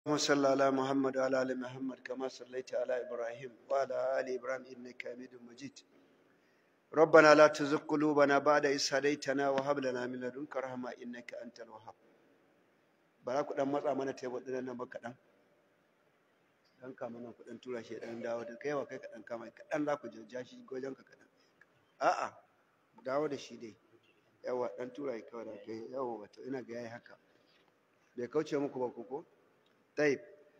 اللهم صل على محمد وعلى ال محمد كما صليت على ابراهيم وعلى ال ابراهيم انك حميد مجيد ربنا لا تزغ قلوبنا بعد إذ هديتنا وهب لنا من لدنك رحمة إنك أنت الوهاب bara ku dan matsa mana tebur din nan ba kaɗan dan kama nan ku dan tura shi dan dawo da kai wa kai kaɗan kama kaɗan za ku jajja shi gojen ka kaɗan a'a dawo da shi dai yawa dan tura shi kawai da kai yawa wato ina ga yayi haka bai kauce muku ba ku ko taib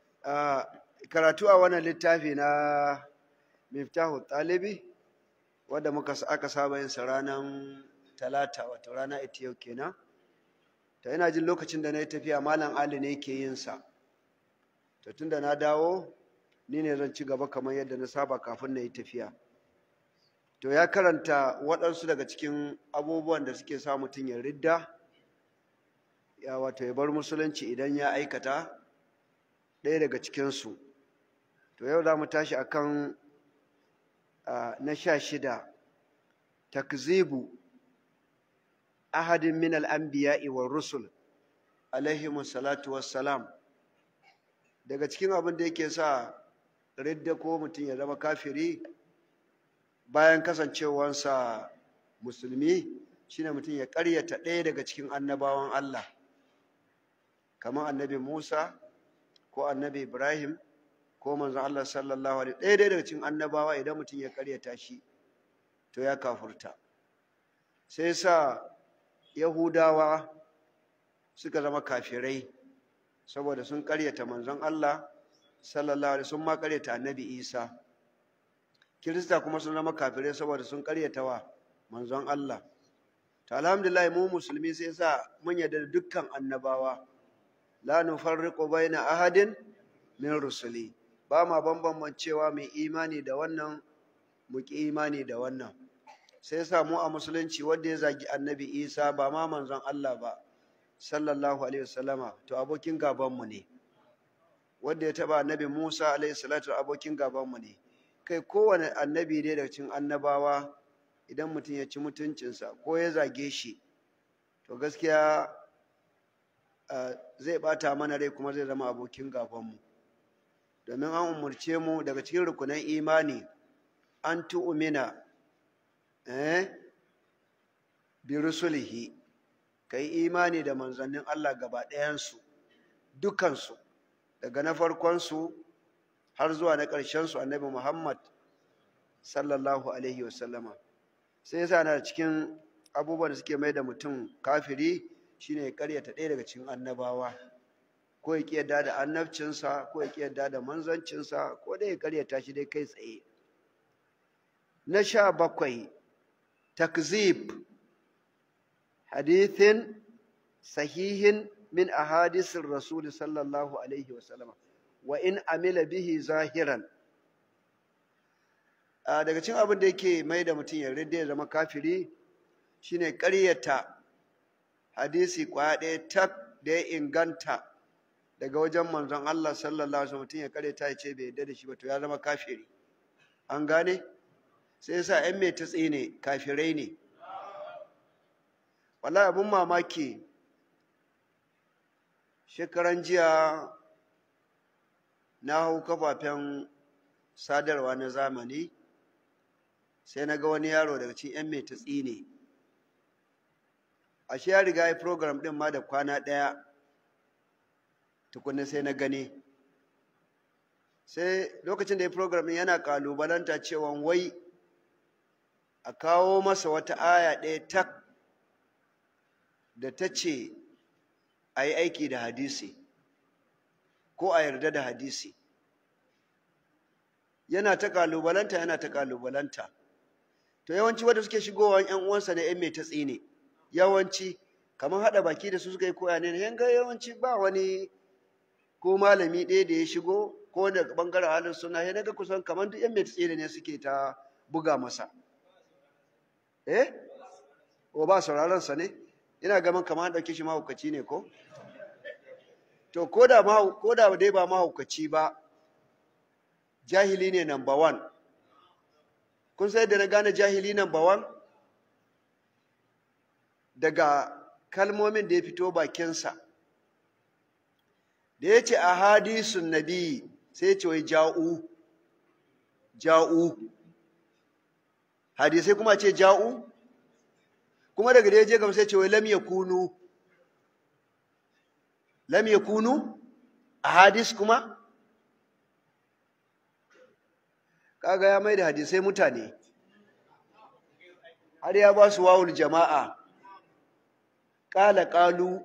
karatu a wannan littafi na miftahu talibi wadda muka aka saba yin sa ranar talata wato rana ita yau kenan to ina jin lokacin da na yi tafiya malam ali ne ke yin sa to tunda na dawo ni ne zan ci gaba kamar yadda na saba kafin na yi tafiya to ya karanta waɗansu daga cikin abubuwan da suke sa mutum ya ridda ya wato ya bar musulunci idan ya aikata ɗaya daga cikinsu to yau za mu tashi akan na sha shida takzibu ahadin min al'anbiya'i wa rusul alaihimu salatu wassalam daga cikin abin da yake sa ridda ko mutum ya zama kafiri bayan kasancewansa musulmi shine mutum ya ƙaryata ɗaya daga cikin annabawan Allah kamar annabi Musa ko annabi Ibrahim ko manzon Allah sallallahu alaihi ɗaya daga cikin annabawa idan mutum ya karyata shi to ya kafurta sai sa Yahudawa suka zama kafirai saboda sun karyata manzon Allah sallallahu alaihi sun ma karyata annabi Isa Kirista kuma sun zama kafirai saboda sun karyata wa manzon Allah to alhamdulillah mu musulmi sai sa mun yarda da dukkan annabawa la nufarriqu baina ahadin min rusuli ba ma bambancewa mai imani da wannan mu ki imani da wannan sai sa mu a musulunci wanda ya zagi annabi isa ba ma manzon Allah ba sallallahu alaihi wasallama to abokin gaban mu ne wanda ya taba annabi Musa alaihi salatu abokin gaban mu ne kai kowane annabi dai daga cikin annabawa idan mutum ya ci mutuncinsa ko ya zage shi to gaskiya zai bata mana rai kuma zai zama abokin gabanmu domin an umarce mu daga cikin rukunan imani an tu'umina eh bi rusulihi kai imani da manzannin Allah gaba ɗayansu dukansu daga na farkonsu har zuwa na ƙarshensu annabi Muhammad sallallahu alaihi wasallama sai yasa na cikin abubuwan da suke mai da mutum kafiri shine ya karyata ɗaya daga cikin annabawa ko ya kiyarda da annabcinsa ko ya kiyarda da manzancinsa ko dai ya karyata shi dai kai tsaye na sha bakwai takzib hadithin sahihin min ahadisin rasul sallallahu alaihi wasallam wa in amila bihi zahiran daga cikin abin da yake mai da mutum ya ya zama kafiri shine karyata hadisi kwaya ɗaya tak da ya inganta daga wajen manzon Allah sallallahu alaihi mutum ya kare ta ce bai yarda da shi ba to ya zama kafiri an gane sai yasa ƴan mai tatsi ne kafirai ne wallahi abun mamaki shekaran jiya na hau kafafen sadarwa na zamani sai na ga wani yaro daga cikin ƴan mai tatsi ne ashe ya riga ya program din ma da kwana ɗaya tukunna sai na gani sai lokacin da ya program din yana kalubalanta cewa wai a kawo masa wata aya ɗaya tak da ta ce a yi aiki da hadisi ko a yarda da hadisi yana ta kalubalanta yana ta kalubalanta to yawanci wanda suke shigowa 'yan uwansa da 'yan mai ta tsine yawanci kamar haɗa baki da su suka yi koya ne yanga yawanci ba wani ko malami ɗaya da ya shigo ko da ɓangaren halin suna ya naga kusan kamar duk yan mai ne suke ta buga masa eh o ba sauraron sa ne ina gaman kamar an ɗauke shi mahaukaci ne ko to ko da ko da dai ba mahaukaci ba jahili ne number one kun sai da na gane jahili number one daga kalmomin da ya fito bakinsa da ya ce a hadisun nabi sai ya ce wai ja'u ja'u hadisai kuma ce ja'u kuma daga da ya je gaba sai ce wai lam yakunu lam yakunu a hadis kuma kaga ya mai da hadisai mutane har ya ba su wawul jama'a ƙala ƙalu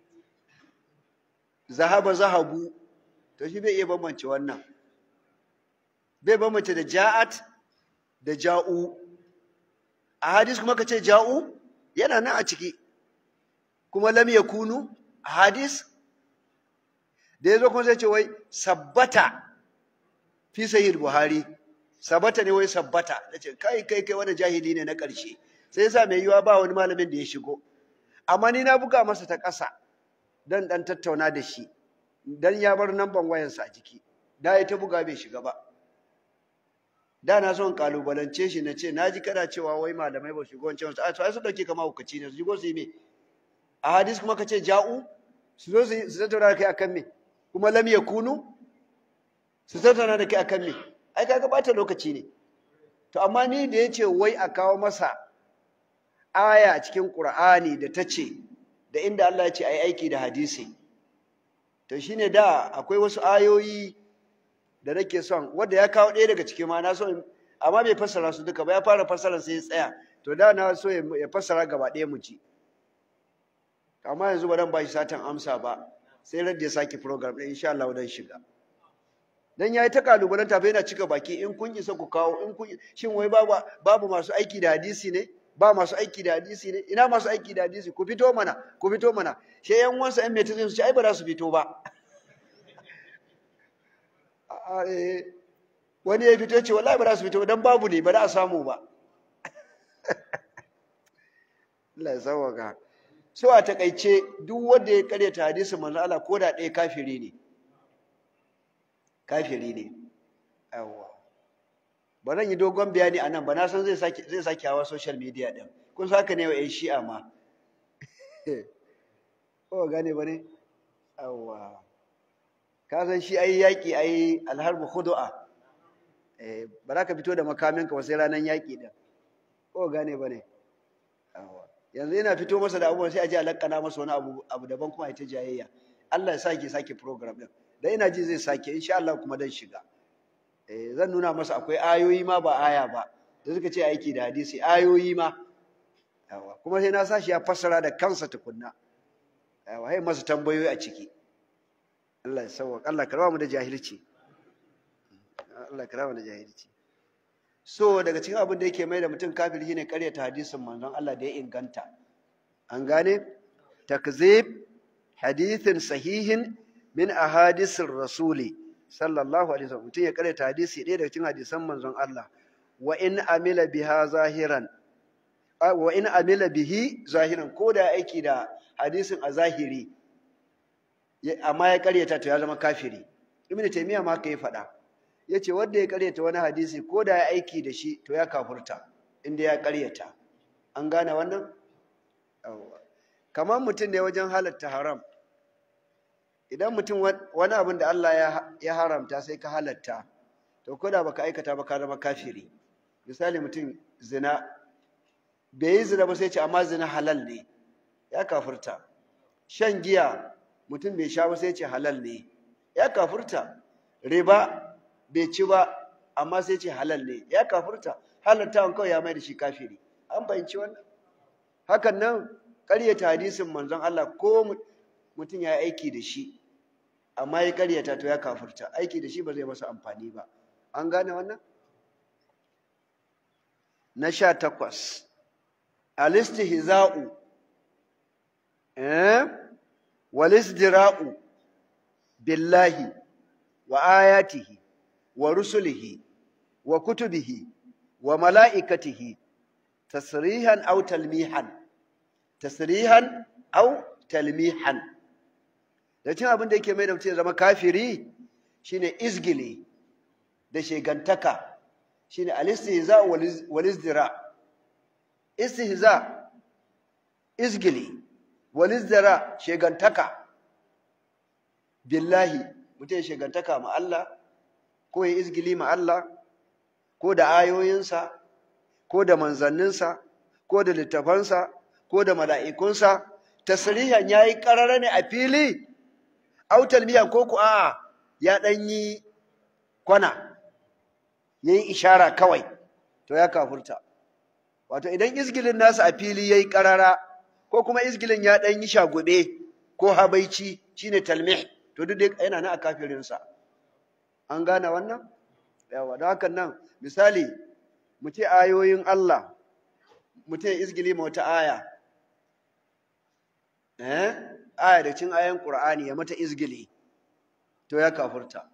zahaba zahabu to shi bai iya bambance wannan bai bambance da ja'at da ja'u a hadis kuma ka ce ja'u yana nan a ciki kuma lam yakunu a hadis da ya zo kuma sai ce wai sabbata fi sahih buhari sabbata ne wai sabbata da ce kai kai kai wani jahili ne na ƙarshe sai yasa mai yiwa ba wani malamin da ya shigo amma ni na buga masa ta ƙasa dan dan tattauna da shi dan ya bar namban wayansa a jiki da ya ta buga bai shiga ba da na son kalubalance shi na ce na ji kana cewa wai malamai ba shigo wancan wasu a su dauke kama hukaci ne su shigo su yi me a hadis kuma ka ce ja'u su zo su tattauna da kai akan me kuma lam yakunu su tattauna da kai akan me ai kaga bata lokaci ne to amma ni da yace wai a kawo masa aya a cikin Qur'ani da ta ce da inda Allah ya ce ai aiki da hadisi to shine da akwai wasu ayoyi da nake son wanda ya kawo ɗaya daga cikin ma na so amma bai fassara su duka ba ya fara fassara sai ya tsaya to da na so ya fassara gaba ɗaya mu ci amma yanzu ba dan ba shi satan amsa ba sai ran da ya sake program ɗin insha Allah dan shiga dan yayi ta kalubalen tafi yana cika baki in kun isa ku kawo in kun shin wai babu babu masu aiki da hadisi ne ba masu aiki da hadisi ne ina masu aiki da hadisi ku fito mana ku fito mana sai yan wansa yan metazin su ce ai ba za su fito ba wani ya fito ce wallahi ba za su fito dan babu ne ba za a samu ba Allah ya sauwaka so a takaice duk wanda ya karyata hadisin manzo Allah ko da ɗaya kafiri ne kafiri ne yawa ba zan yi dogon bayani a nan ba na san zai sake zai sake hawa social media din kun san haka ne wa 'yan shi'a ma ko gane ba ne yawa ka san shi ai yaƙi ai alharbu khudu'a eh ba za ka fito da makaminka ba sai ranar yaƙi din ko gane ba ne yawa yanzu yana fito masa da abubuwan sai a ji a lakkana masa wani abu abu daban kuma ita jayayya Allah ya sake sake program din da ina ji zai sake insha Allah kuma dan shiga eh zan nuna masa akwai ayoyi ma ba aya ba da suka ce aiki da hadisi ayoyi ma yawa kuma sai na sashi ya fassara da kansa tukunna yawa sai masa tambayoyi a ciki Allah ya sauwa Allah karama mu da jahilci Allah karama da jahilci so daga cikin abin da yake mai da mutum kafiri shine karyata hadisin manzon Allah da ya inganta an gane takzib hadithin sahihin min ahadisir rasuli sallallahu alaihi wasallam mutum ya karyata hadisi ɗaya daga cikin hadisan manzon Allah wa in amila biha zahiran wa in amila bihi zahiran ko da aiki da hadisin a zahiri amma ya karyata to ya zama kafiri ibnu taymiya ma kai faɗa ya ce wanda ya karyata wani hadisi ko da ya aiki da shi to ya kafurta inda ya karyata an gane wannan kamar mutum ne wajen halatta haram idan mutum wani abin da Allah ya haramta sai ka halatta to ko da baka aikata ba ka zama kafiri misali mutum zina bai yi zina ba sai ce amma zina halal ne ya kafurta shan giya mutum bai sha ba sai ce halal ne ya kafurta riba bai ci ba amma sai ce halal ne ya kafurta halartawan kawai ya mai da shi kafiri an fahimci wannan hakan nan ƙaryata hadisin manzon Allah ko mutum ya aiki da shi amma ya ƙaryata to ya kafurta aiki da shi ba zai masa amfani ba an gane wannan na sha takwas alistihza'u eh walisdira'u billahi wa ayatihi wa rusulihi wa kutubihi wa mala'ikatihi tasrihan aw talmihan tasrihan aw talmihan da cin abin da yake mai da mutum ya zama kafiri shine izgili da shegantaka shine al-istihza wal izdira istihza izgili wal izdira shegantaka billahi mutum ya shigantaka ma Allah ko ya izgili ma Allah ko da ayoyinsa ko da manzanninsa ko da littafansa ko da mala'ikunsa tasrihan yayi karara ne a fili autal miyan ko ku a'a ya dan yi kwana yayi ishara kawai to ya kafurta wato idan izgilin nasa a fili yayi karara ko kuma izgilin ya dan yi shagube ko habaici shine talmih to duk dai yana nan a kafirinsa an gane wannan yawa don hakan nan misali mu ce ayoyin Allah mu ce izgili ma wata aya eh aya da cin ayan Qur'ani ya mata izgili to ya kafurta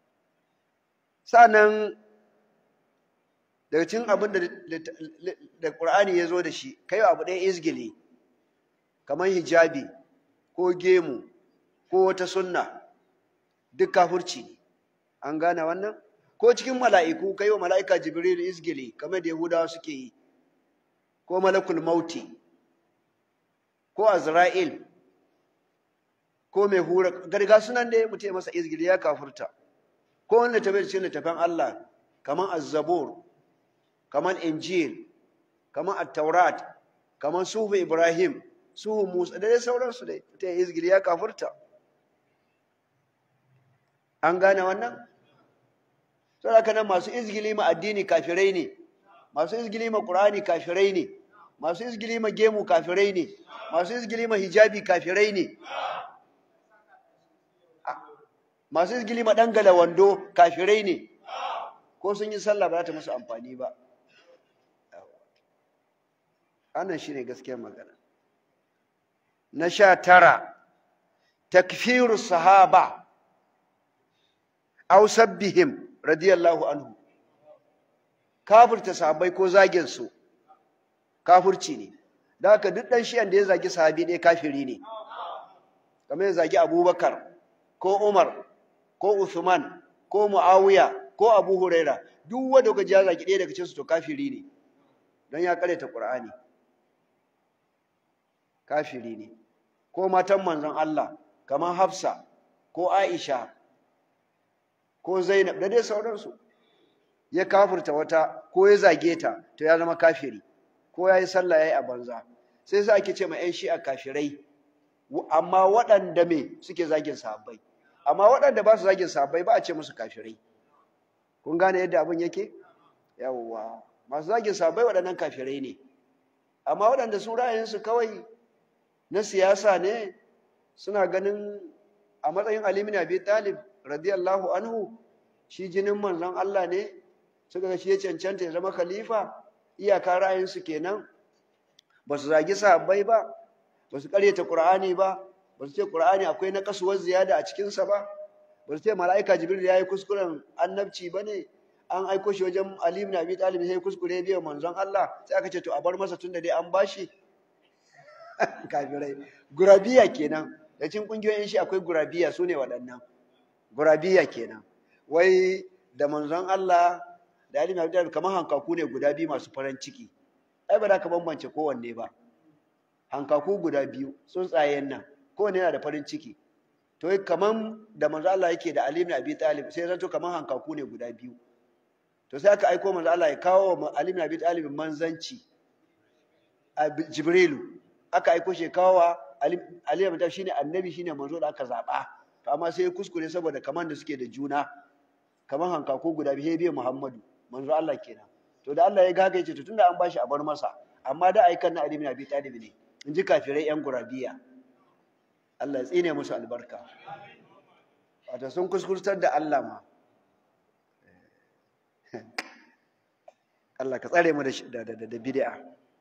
sanan daga cin abin da da Qur'ani ya zo da shi kai abu ɗaya izgili kamar hijabi ko gemu ko wata sunna duk kafurci ne an gane wannan ko cikin mala'iku kai wa mala'ika jibril izgili kamar da yahudawa suke yi ko malakul mauti ko azra'il ko mai hura garga sunan da mutum ya masa izgili ya kafurta ko wanda ta bai cikin littafin Allah kamar az-zabur kamar injil kamar at-taurat kamar suhu ibrahim suhu musa da dai sauransu dai mutum ya izgili ya kafurta an gane wannan sai haka nan masu izgili ma addini kafirai ne masu izgili ma qur'ani kafirai ne masu izgili ma gemu kafirai ne masu izgili ma hijabi kafirai ne masu izgili ma dangala wando kafirai ne ko sun yi sallah ba za ta musu amfani ba annan shine gaskiyar magana na sha tara takfiru sahaba aw sabbihim radiyallahu anhu kafirta sahabbai ko zagin su kafirci ne da haka duk dan shi'an da ya zagi sahabi ɗaya kafiri ne kamar ya zagi abubakar ko umar ko usman ko muawiya ko abu huraira duk wanda kaji ya zagi ɗaya daga cikin su to kafiri ne don ya karyata qur'ani kafiri ne ko matan manzon Allah kamar hafsa ko aisha ko Zainab da dai sauransu ya kafirta wata ko ya zage ta to ya zama kafiri ko ya yi sallah ya yi a banza sai sa ake ce ma 'yan shi'a kafirai amma waɗanda me suke zagin sahabbai amma waɗanda ba su zagin sahabbai ba a ce musu kafirai kun gane yadda abin yake yawwa masu zagin sahabbai waɗannan kafirai ne amma waɗanda su ra'ayinsu kawai na siyasa ne suna ganin a matsayin alimin abi talib radiyallahu anhu shi jinin manzon Allah ne suka ga shi ya cancanta ya zama khalifa iyaka ra'ayinsu kenan ba su zagi sahabbai ba ba su karyata qur'ani ba ba su ce qur'ani akwai na kasuwar ziyada a cikinsa ba ba su ce mala'ika jibril ya yi kuskuren annabci ba ne an aiko shi wajen ali ibn abi talib sai kuskure biya manzon Allah sai aka ce to a bar masa tunda dai an bashi kafirai gurabiya kenan da cikin kungiyoyin shi akwai gurabiya sune waɗannan gurabiya kenan wai da manzon Allah da Ali na Abi kamar hankaku ne guda biyu masu farin ciki ai ba za ka bambance kowanne ba hankaku guda biyu tsuntsayen nan kowanne yana da farin ciki to kamar da manzon Allah yake da Ali ibn Abi Talib sai zanto kamar hankaku ne guda biyu to sai aka aiko manzon Allah ya kawo wa Ali ibn Abi Talib manzanci a Jibrilu aka aiko shi kawo wa Ali ibn Abi Talib shine annabi shine manzo da aka zaba to amma sai ya kuskure saboda kaman da suke da juna kaman hankaku guda biyu biyu Muhammadu manzo Allah kenan to da Allah ya gaga yace to tunda an bashi a bar masa amma da aikan na Ali ibn Abi Talib ne in ji kafirai yan gurabiya Allah ya tsine musu albarka wato sun kuskurtar da Allah ma Allah ka tsare mu da da da bid'a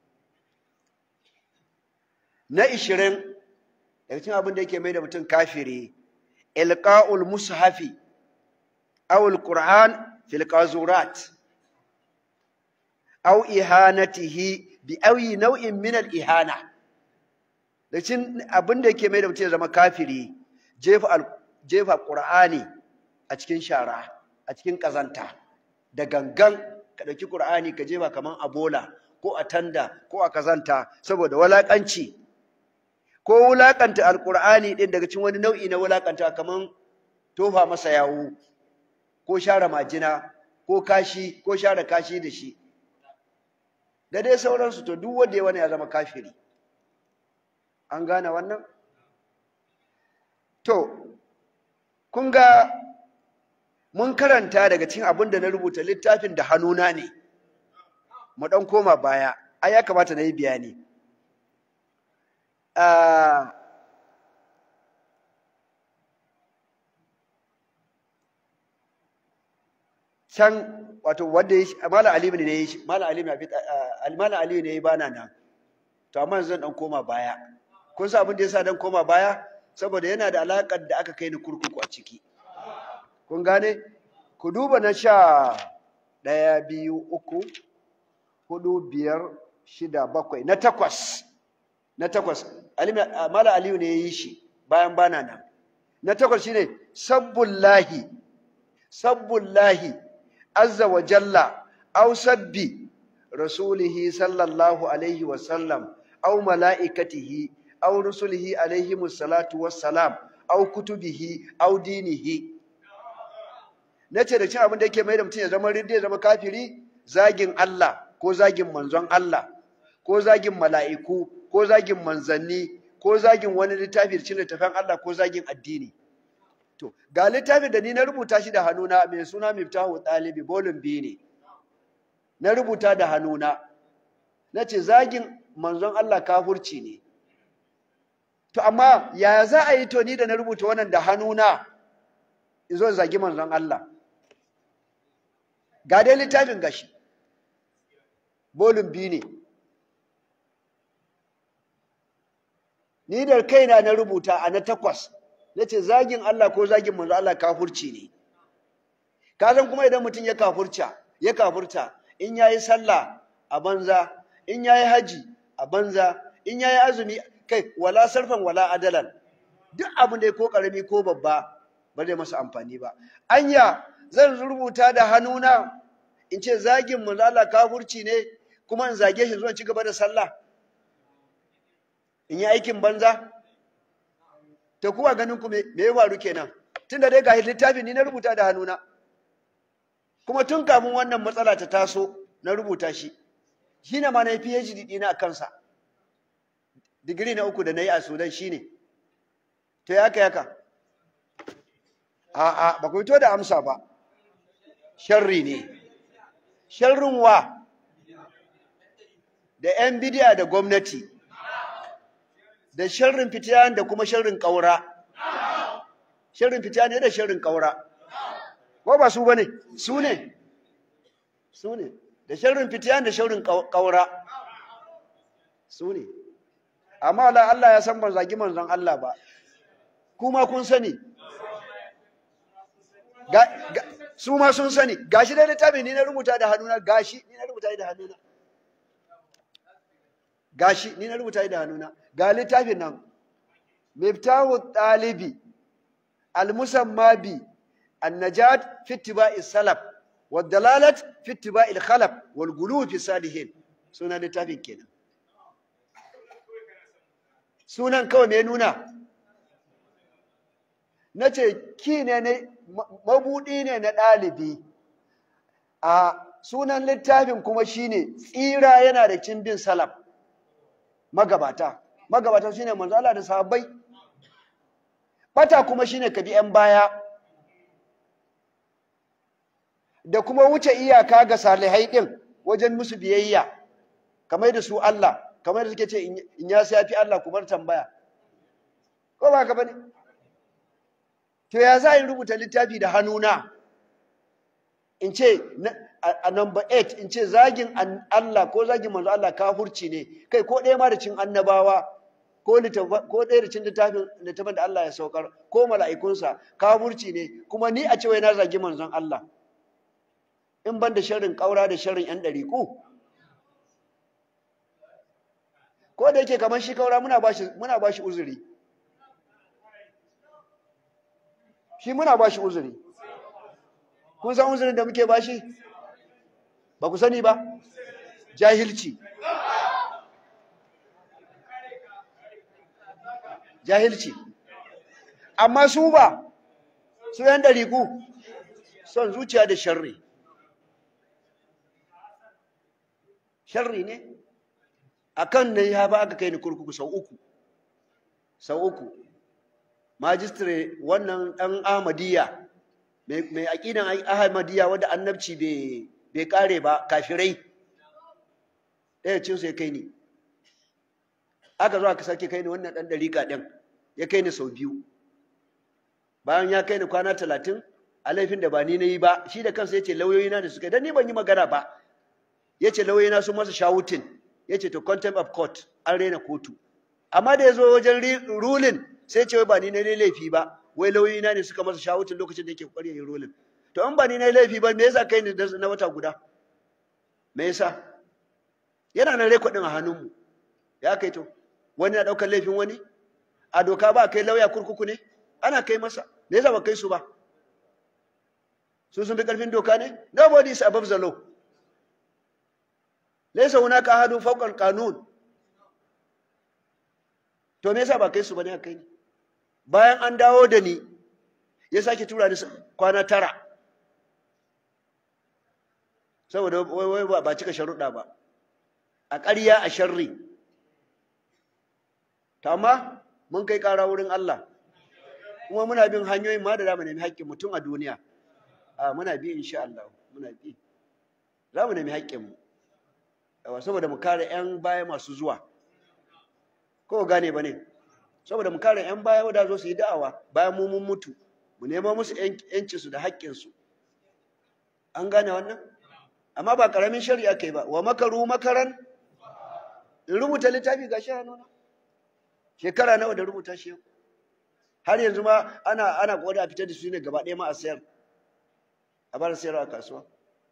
na 20 daga cikin abin da yake mai da mutum kafiri ilqa'ul mushafi aw alquran fil qazurat aw ihanatihi bi ayi nau'in min al ihana da cikin abin da yake mai da mutum ya zama kafiri jefa jefa qur'ani a cikin shara a cikin kazanta da gangan ka dauki qur'ani ka jefa kaman a bola ko a tanda ko a kazanta saboda walakanci ko wulakanta alqur'ani din daga cikin wani nau'i na wulakanta kaman tofa masa yawu ko share majina ko kashi ko share kashi da shi da dai sauransu to duk wanda ya wani ya zama kafiri an gane wannan to kun ga mun karanta daga cikin abin da na rubuta littafin da hannuna ne mu ɗan koma baya ai ya kamata na yi bayani can wato wanda ya shi malam aliyu ne ya shi malam aliyu ne malam aliyu ne ya bana nan to amma zan dan koma baya kun san abin da yasa dan koma baya saboda yana da alakar da aka kai ni kurkuku a ciki kun gane ku duba na sha ɗaya biyu uku hudu biyar shida bakwai na takwas na takwas malam aliyu ne ya yi shi bayan bana nan na takwas shine sabbullahi sabbullahi azza wa jalla aw sabbi rasulihi sallallahu alaihi wa sallam aw malaikatihi aw rusulihi alaihi musallatu wassalam aw kutubihi aw dinihi nace da cin abin da yake mai da mutum ya zama ridda ya zama kafiri zagin Allah ko zagin manzon Allah ko zagin mala'iku ko zagin manzanni ko zagin wani littafi da cin littafin Allah ko zagin addini To, ga littafin da ni na rubuta shi da hannuna mai suna Miftahu Ɗalibi, bolin biyu ne, na rubuta da hannuna, na ce zagin manzon Allah kafurci ne. To, amma yaya za a yi to ni da na rubuta wannan da hannuna, izo zagi manzon Allah. Ga dai littafin gashi, bolin biyu ne. Ni da kaina na rubuta a na takwas. na ce zagin Allah ko zagin manzo Allah kafurci ne ka san kuma idan mutum ya kafurta ya kafurta in yayi sallah a banza in yayi haji a banza in yayi azumi kai wala sarfan wala adalan duk abin da ko karami ko babba ba zai masa amfani ba anya zan rubuta da hannuna in ce zagin manzo Allah kafurci ne kuma in zage shi zuwa ci gaba da sallah in yi aikin banza ta kuwa ganin ku me ya faru kenan tunda dai ga littafin ni na rubuta da hannuna kuma tun kamun wannan matsala ta taso na rubuta shi shine ma na yi PhD ɗina a kansa digiri na uku da na yi a Sudan shine to ya ka yaka a'a ba ku fito da amsa ba sharri ne sharrin wa da 'yan bidiya da gwamnati da sharrin fitiyan da kuma sharrin ƙaura sharrin fitiyan ne da sharrin ƙaura ko ba su bane su ne su ne da sharrin fitiyan da sharrin ƙaura su ne amma Allah Allah ya san ban zagi manzon Allah ba kuma kun sani su ma sun sani gashi da littafi ni na rubuta da hannuna gashi ni na rubuta da hannuna gashi ni na rubuta da hannuna ga littafin nan miftahu talibi almusamma bi annajat fi ittiba'i salaf wa dalalat fi ittiba'i al-khalaf wal gulu fi salihin sunan littafin kenan sunan kawai me nuna nace ki ne ne mabudi ne na dalibi a sunan littafin kuma shine tsira yana da cin bin salaf magabata magabata shine manzo Allah da sahabbai bata kuma shine ka bi yan baya da kuma wuce iyaka ga salihai din wajen musu biyayya kamar da su Allah kamar da suke ce in ya sai fi Allah ku bar tambaya ko ba ka bane to ya za in rubuta littafi da hannuna in ce a number 8 in ce zagin Allah ko zagin manzo Allah kafurci ne kai ko ɗaya ma da cin annabawa ko ko ɗaya da cin littafin littafin da Allah ya saukar ko mala'ikunsa kafurci ne kuma ni a ce wai na zagi manzon Allah in ban da sharrin ƙaura da sharrin ‘yan ɗariƙu ko da yake kamar shi ƙaura muna ba shi muna ba shi uzuri shi muna ba shi uzuri kun san uzurin da muke ba shi ba ku sani ba jahilci jahilci amma su ba su yan ɗariku son zuciya da sharri sharri ne akan ne ya ba aka kai ni kurkuku sau uku sau uku majistare wannan ɗan ahmadiyya mai aƙidan ahmadiyya wadda annabci bai ƙare ba kafirai ɗaya cin ya kai ni aka zo aka sake kai ni wannan ɗan ɗarika ɗin ya kai ni sau biyu bayan ya kai ni kwana talatin a laifin da ba ni na yi ba shi da kansa ya ce lauyoyina da suka yi don ni ban yi magana ba ya ce lauyoyina sun masa shawutin ya ce to contempt of court an rena kotu amma da ya zo wajen rulin sai ce wai ba ni na yi laifi ba wai lauyoyina ne suka masa shawutin lokacin da yake kokari ya yi rulin to an ba ni na yi laifi ba me yasa kai ni na wata guda me yasa yana nan rekodin a hannunmu ya kai to wani na ɗaukar laifin wani a doka ba kai lauya kurkuku ne ana kai masa me yasa ba kai su ba su sun fi ƙarfin doka ne nobody is above the law laysa hunaka ahadun fawqa al-qanun to me yasa ba kai su bane kai ni bayan an dawo da ni ya sake tura ni kwana tara saboda wai wai ba cika sharuɗa ba a ƙarya a sharri ta amma mun kai ƙara wurin Allah kuma muna bin hanyoyin ma da za mu nemi haƙƙin mutum a duniya a muna bi insha Allah muna bi za mu nemi haƙƙinmu yawa saboda mu kare 'yan baya masu zuwa ko gane ba ne saboda mu kare 'yan baya wadda zo su yi da'awa bayan mu mun mutu mu nema musu 'yancinsu da haƙƙinsu an gane wannan amma ba ƙaramin shari'a kai ba wa makaru makaran in rubuta littafi ga shi hannuna shekara nawa da rubuta shi har yanzu ma ana ana koda a fitar da su ne gaba ɗaya ma a sayar a bar sayarwa a kasuwa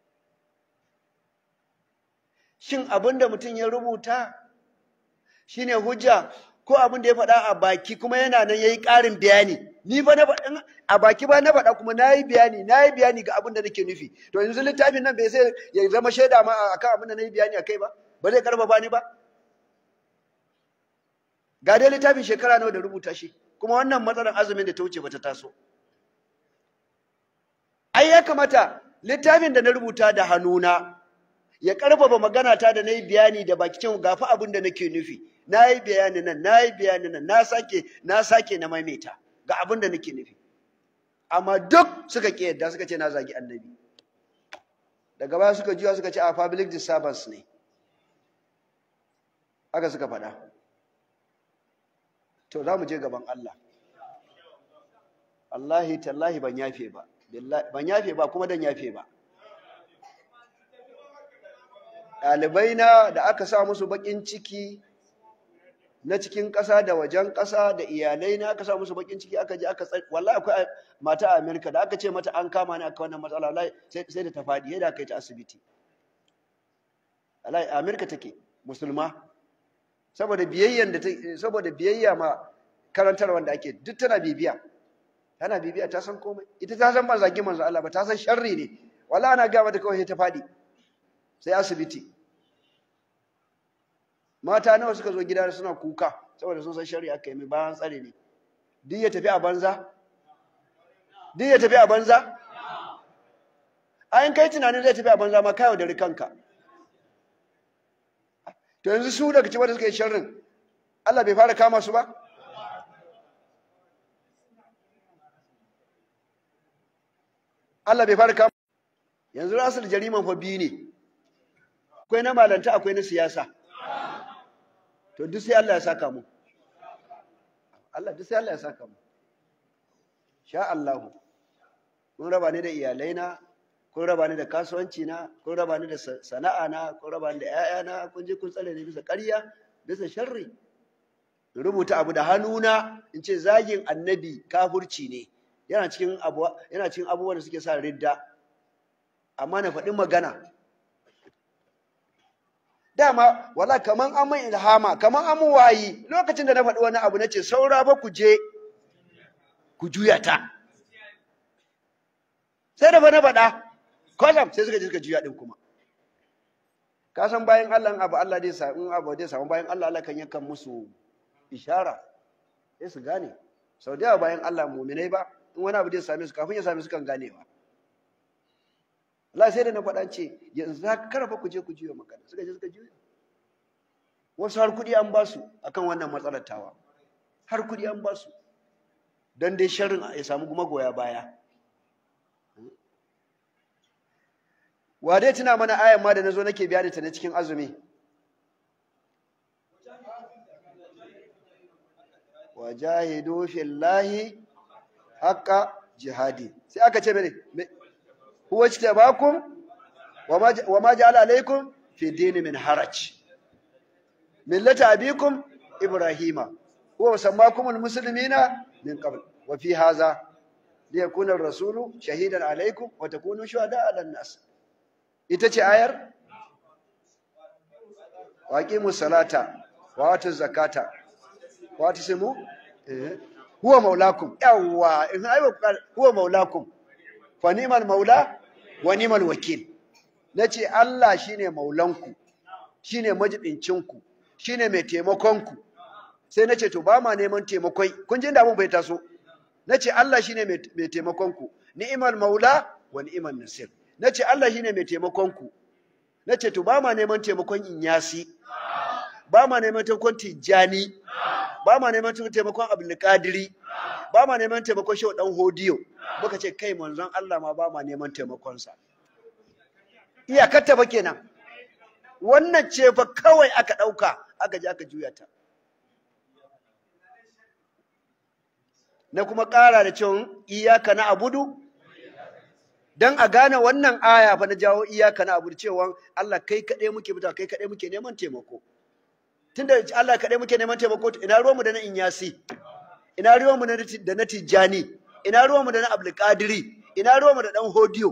shin abin da mutum ya rubuta shine hujja ko abin da ya faɗa a baki kuma yana nan yayi ƙarin bayani ni fa na faɗa a baki ba na faɗa kuma nayi bayani nayi bayani ga abin da nake nufi to yanzu littafin nan bai sai ya zama shaida ma akan abin da nayi bayani akai ba ba zai karfafa ni ba ga dai littafin shekara nawa da rubuta shi kuma wannan matsalar azumin da ta wuce bata taso ai ya kamata littafin da na rubuta da hannuna ya karfafa magana ta da nayi bayani da baki cin gafa abin da nake nufi nayi bayani nan nayi bayani nan na sake na sake na maimaita ga abin da nake nufi amma duk suka ki yadda suka ce na zagi annabi daga baya suka jiya suka ce a public disturbance ne haka suka faɗa to za mu je gaban Allah Allahi tallahi ban yafe ba ban yafe ba kuma dan yafe ba ɗalibai na da aka sa musu baƙin ciki na cikin ƙasa da wajen ƙasa da iyalai na aka sa musu baƙin ciki aka je aka tsari wallahi akwai mata a Amerika da aka ce mata an kama ni aka wannan matsala wallahi sai da ta faɗi yadda aka yi ta asibiti wallahi a Amerika take musulma saboda biyayyan da saboda biyayya ma karantar wanda ake duk tana bibiya tana bibiya ta san komai ita ta san ba zagi manzo Allah ba ta san sharri ne wallahi ana ga mata kawai ta faɗi sai asibiti mata nawa suka zo gida suna kuka saboda sun san shari'a aka yi mai bayan tsare ne duk ya tafi a banza duk ya tafi a banza ayin kai tunanin zai tafi a banza ma kayo da rikanka to yanzu su daga cikin da suka yi sharrin Allah bai fara kama su ba Allah bai fara kama yanzu rasul jariman fa biyu ne akwai na malanta akwai na siyasa to duk sai Allah ya saka mu Allah duk sai Allah ya saka mu sha Allah kun raba ni da iyalai na kun raba ni da kasuwanci na kun raba ni da sana'a na kun raba ni da ƴaƴa na kun je kun tsare ni bisa ƙarya bisa sharri in rubuta abu da hannuna in ce zagin annabi kafurci ne yana cikin abu yana cikin abubuwan da suke sa ridda amma na faɗi magana dama wala kaman an mai ilhama kaman an wayi lokacin da na faɗi wani abu nace saura ba ku je ku juya ta sai da ba na faɗa kwazam sai suka je suka juya din kuma ka san bayan Allah abu Allah dai sa in abu dai samu bayan Allah Allah kan yakan musu ishara sai su gane sau da yawa bayan Allah mu'minai ba in wani abu zai same su kafin ya same su kan ganewa Allah sai da na faɗa ce yanzu za ka karfa ku je ku juya magana suka je suka juya wasu har kuɗi an ba su akan wannan matsalar tawa har kuɗi an ba su don dai sharrin ya samu magoya baya wa dai tuna mana ayan ma da nazo nake biya da ta na cikin azumi wajahidu fillahi haqqa jihadi sai aka ce mene huwa ijtabakum wa ma ja'ala alaykum fi dini min haraj millata abikum ibrahima huwa sammakumul muslimina min qabl wa fi hadha liyakuna ar-rasulu shahidan alaykum wa takunu shuhada 'ala an-nas ita ce ayar waqimu salata wa atu zakata wa tasimu eh huwa maulakum yawa in aiwa huwa maulakum fa ni'mal maula wa ni'mal wakil nace Allah shine maulanku shine majidincinku shine mai taimakonku sai nace to ba ma neman taimakon kun ji inda mun bai taso nace Allah shine mai taimakonku ni'mal maula wa ni'mal nasir nace Allah shine mai taimakonku nace to ba ma neman taimakon inyasi ba ma neman taimakon tijjani ba ma neman taimakon abdulkadiri ba ma neman taimakon shehu dan hodiyo muka ce kai manzon Allah ma ba ma neman taimakonsa iyakar ta ba kenan wannan ce fa kawai aka ɗauka aka je aka juya ta na kuma ƙara da cewa iyaka na abudu dan a gane wannan aya fa na jawo iyaka na abudu cewa Allah kai kaɗai muke fita kai kaɗai muke neman taimako tunda Allah kaɗai muke neman taimako ina ruwanmu da na inyasi ina ruwanmu da na tijjani ina ruwanmu da na abdulkadiri ina ruwanmu da ɗan hodiyo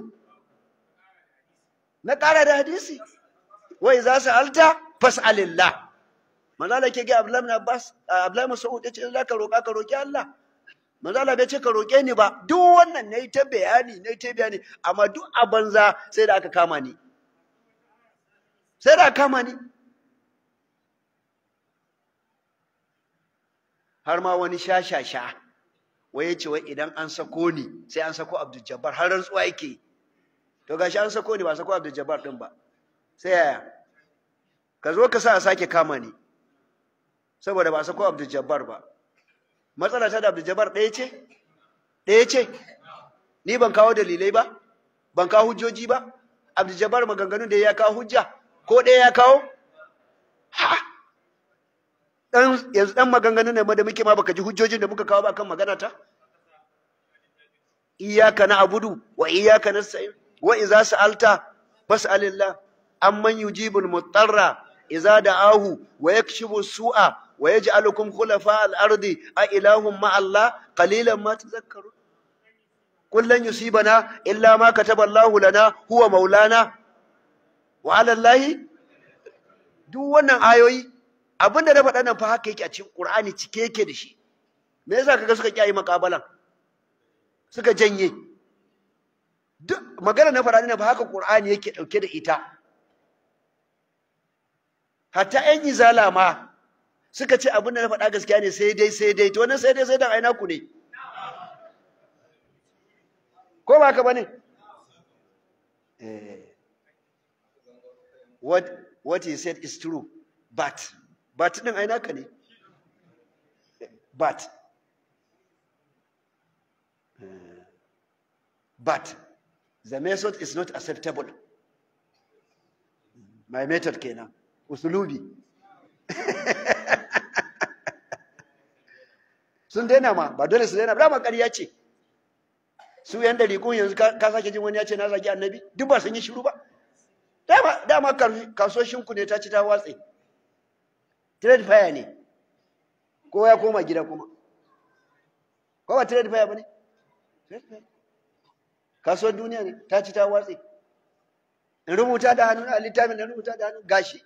na ƙara da hadisi wai za su alta fas'alillah manzala ke ga abdullahi abbas abdullahi mas'ud ya ce za ka roƙa ka roƙi Allah manzala bai ce ka roƙe ni ba duk wannan nayi ta bayani nayi ta bayani amma duk a banza sai da aka kama ni sai da aka kama ni har ma wani sha-sha-sha wai ya ce wai idan an sako ni sai an sako abdul jabbar har rantsuwa yake to gashi an sako ni ba sako abdul jabbar din ba sai yaya ka zo ka sa a sake kama ni saboda ba sako abdul jabbar ba matsala ta da abdul jabbar ɗaya ce ɗaya ce ni ban kawo dalilai ba ban kawo hujjoji ba abdul jabbar maganganun da ya kawo hujja ko ɗaya ya kawo ha dan yanzu dan maganganun ne da muke ma baka ji hujjojin da muka kawo ba kan magana ta iyyaka na'budu wa iyyaka nasta'in wa idza sa'alta fas'alillah amman yujibul mutarra idza da'ahu wa yakshifu su'a wa yaj'alukum khulafa al-ardi a ilahum ma Allah qalilan ma tadhakkarun kullan yusibana illa ma kataba Allah lana huwa maulana wa 'ala Allah duk wannan ayoyi abinda na faɗa nan fa haka yake a cikin Qur'ani cike yake da shi me yasa kaga suka kiyaye makabalan suka janye duk magana na faɗa nan fa haka Qur'ani yake dauke da ita hatta ƴan izala ma suka ce abinda na faɗa gaskiya ne sai dai sai dai to wannan sai dai sai dan aina ku ne ko ba ka bane eh what what he said is true but but din ai naka ne but but the method is not acceptable my method kenan usulubi sun daina ma ba dole su daina ba ma ƙarya ce su yan dariƙun yanzu ka sake jin wani ya ce na zagi annabi duk ba sun yi shiru ba dama dama kasuwashinku ne ta ci ta watse trade fire ne ko ya koma gida kuma ko ba trade fire ba ne kasuwar duniya ne ta ci ta watse in rubuta da hannu a littafin da rubuta da hannu gashi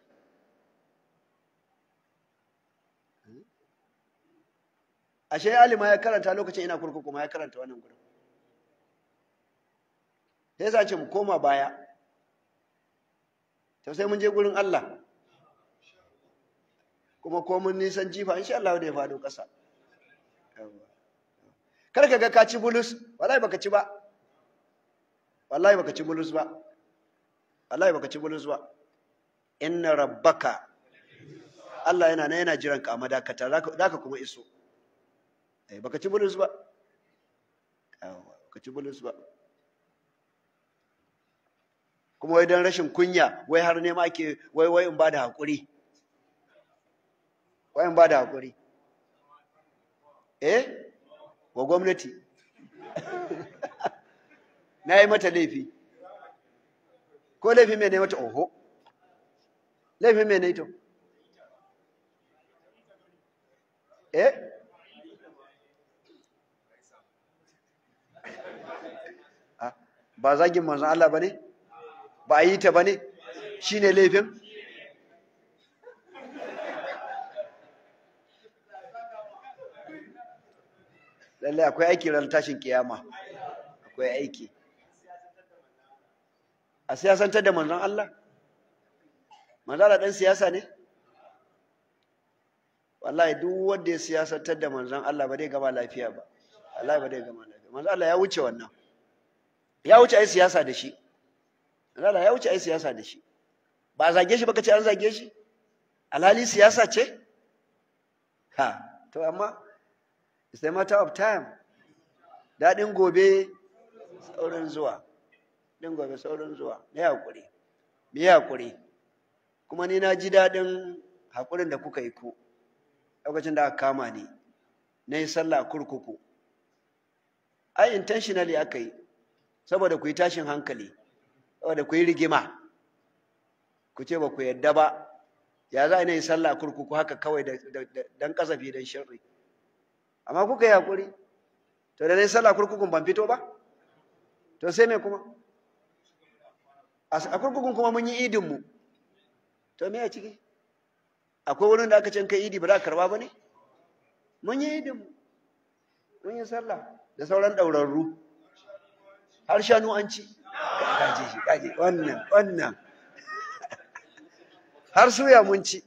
ashe alima ya karanta lokacin ina kurkuku ma ya karanta wannan gurin sai yasa ce mu koma baya to sai mun je gurin Allah kuma ko mun nisan jifa insha Allah da ya faɗo ƙasa kar ka ga ka ci bulus wallahi baka ci ba wallahi baka ci bulus ba wallahi baka ci bulus ba inna rabbaka Allah yana na yana jiran ka a madakata za ka kuma iso eh baka ci bulus ba baka ci bulus ba kuma wai don rashin kunya wai har nema ake wai wai in ba da haƙuri wai in ba da haƙuri eh wa gwamnati na yi mata laifi ko laifin mai ne mata oho laifin mai ne to eh ba zagin manzon Allah ba ne ba a yi ta ba ne shi ne laifin lallai akwai aiki ran tashin kiyama akwai aiki a siyasantar da manzon Allah manzon Allah dan siyasa ne wallahi duk wanda ya siyasantar da manzon Allah ba zai gama lafiya ba wallahi ba zai gama lafiya manzon Allah ya wuce wannan ya wuce ai siyasa da shi manzon Allah ya wuce ai siyasa da shi ba a zage shi ba kace an zage shi alhali siyasa ce ha to amma it's a matter of time daɗin gobe saurin zuwa ɗin gobe saurin zuwa na haƙuri me haƙuri kuma ni na ji daɗin haƙurin da kuka yi ku lokacin da aka kama ni na yi sallah a kurkuku ai intentionally aka yi saboda ku yi tashin hankali saboda ku yi rigima ku ce ba ku yadda ba ya za a yi sallah a kurkuku haka kawai don kasafi don shirri amma kuka yi haƙuri to da na yi sallah kurkukun ban fito ba to sai me kuma a kurkukun kuma mun yi idinmu to me a ciki akwai wurin da aka can kai idi ba za a karba ba ne mun yi idinmu mun yi sallah da sauran ɗaurarru har shanu an ci kaji shi kaji wannan wannan har suya mun ci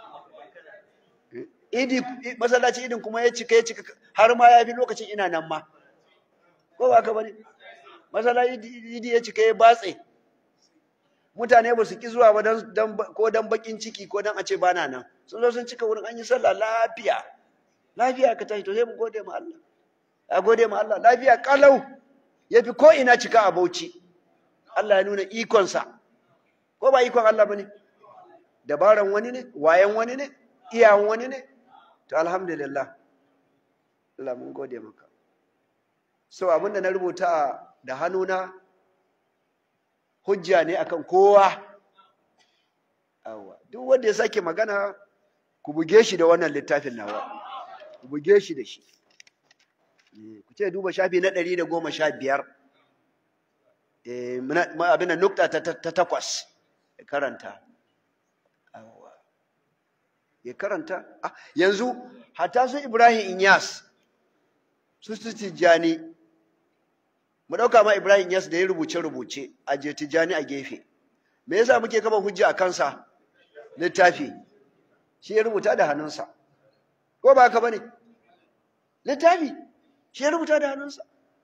idi masallaci idin kuma ya cika ya cika har ma ya fi lokacin ina nan ma ko ba ka bane masallaci idi ya cika ya batse mutane ba su ki zuwa ba dan ko dan bakin ciki ko dan a ce bana nan sun zo sun cika wurin an yi sallah lafiya lafiya ka tashi to sai mu gode ma Allah a gode ma Allah lafiya kalau yafi ko ina cika a Bauchi Allah ya nuna ikonsa ko ba ikon Allah bane dabaran wani ne wayan wani ne iyawan wani ne to alhamdulillah Allah mun gode maka so abinda na rubuta da hannuna hujja ne akan kowa awa duk wanda ya sake magana ku buge shi da wannan littafin nawa ku buge shi da shi ku ce duba shafi na ɗari da goma sha biyar abin da nukta ta takwas ya karanta ya karanta yanzu hata su ibrahim inyas su su tijjani mu ɗauka ma ibrahim inyas da ya rubuce-rubuce a je tijjani a gefe me yasa muke kama hujja a kansa littafi shi ya rubuta da hannunsa ko ba haka bane littafi shi ya rubuta da hannunsa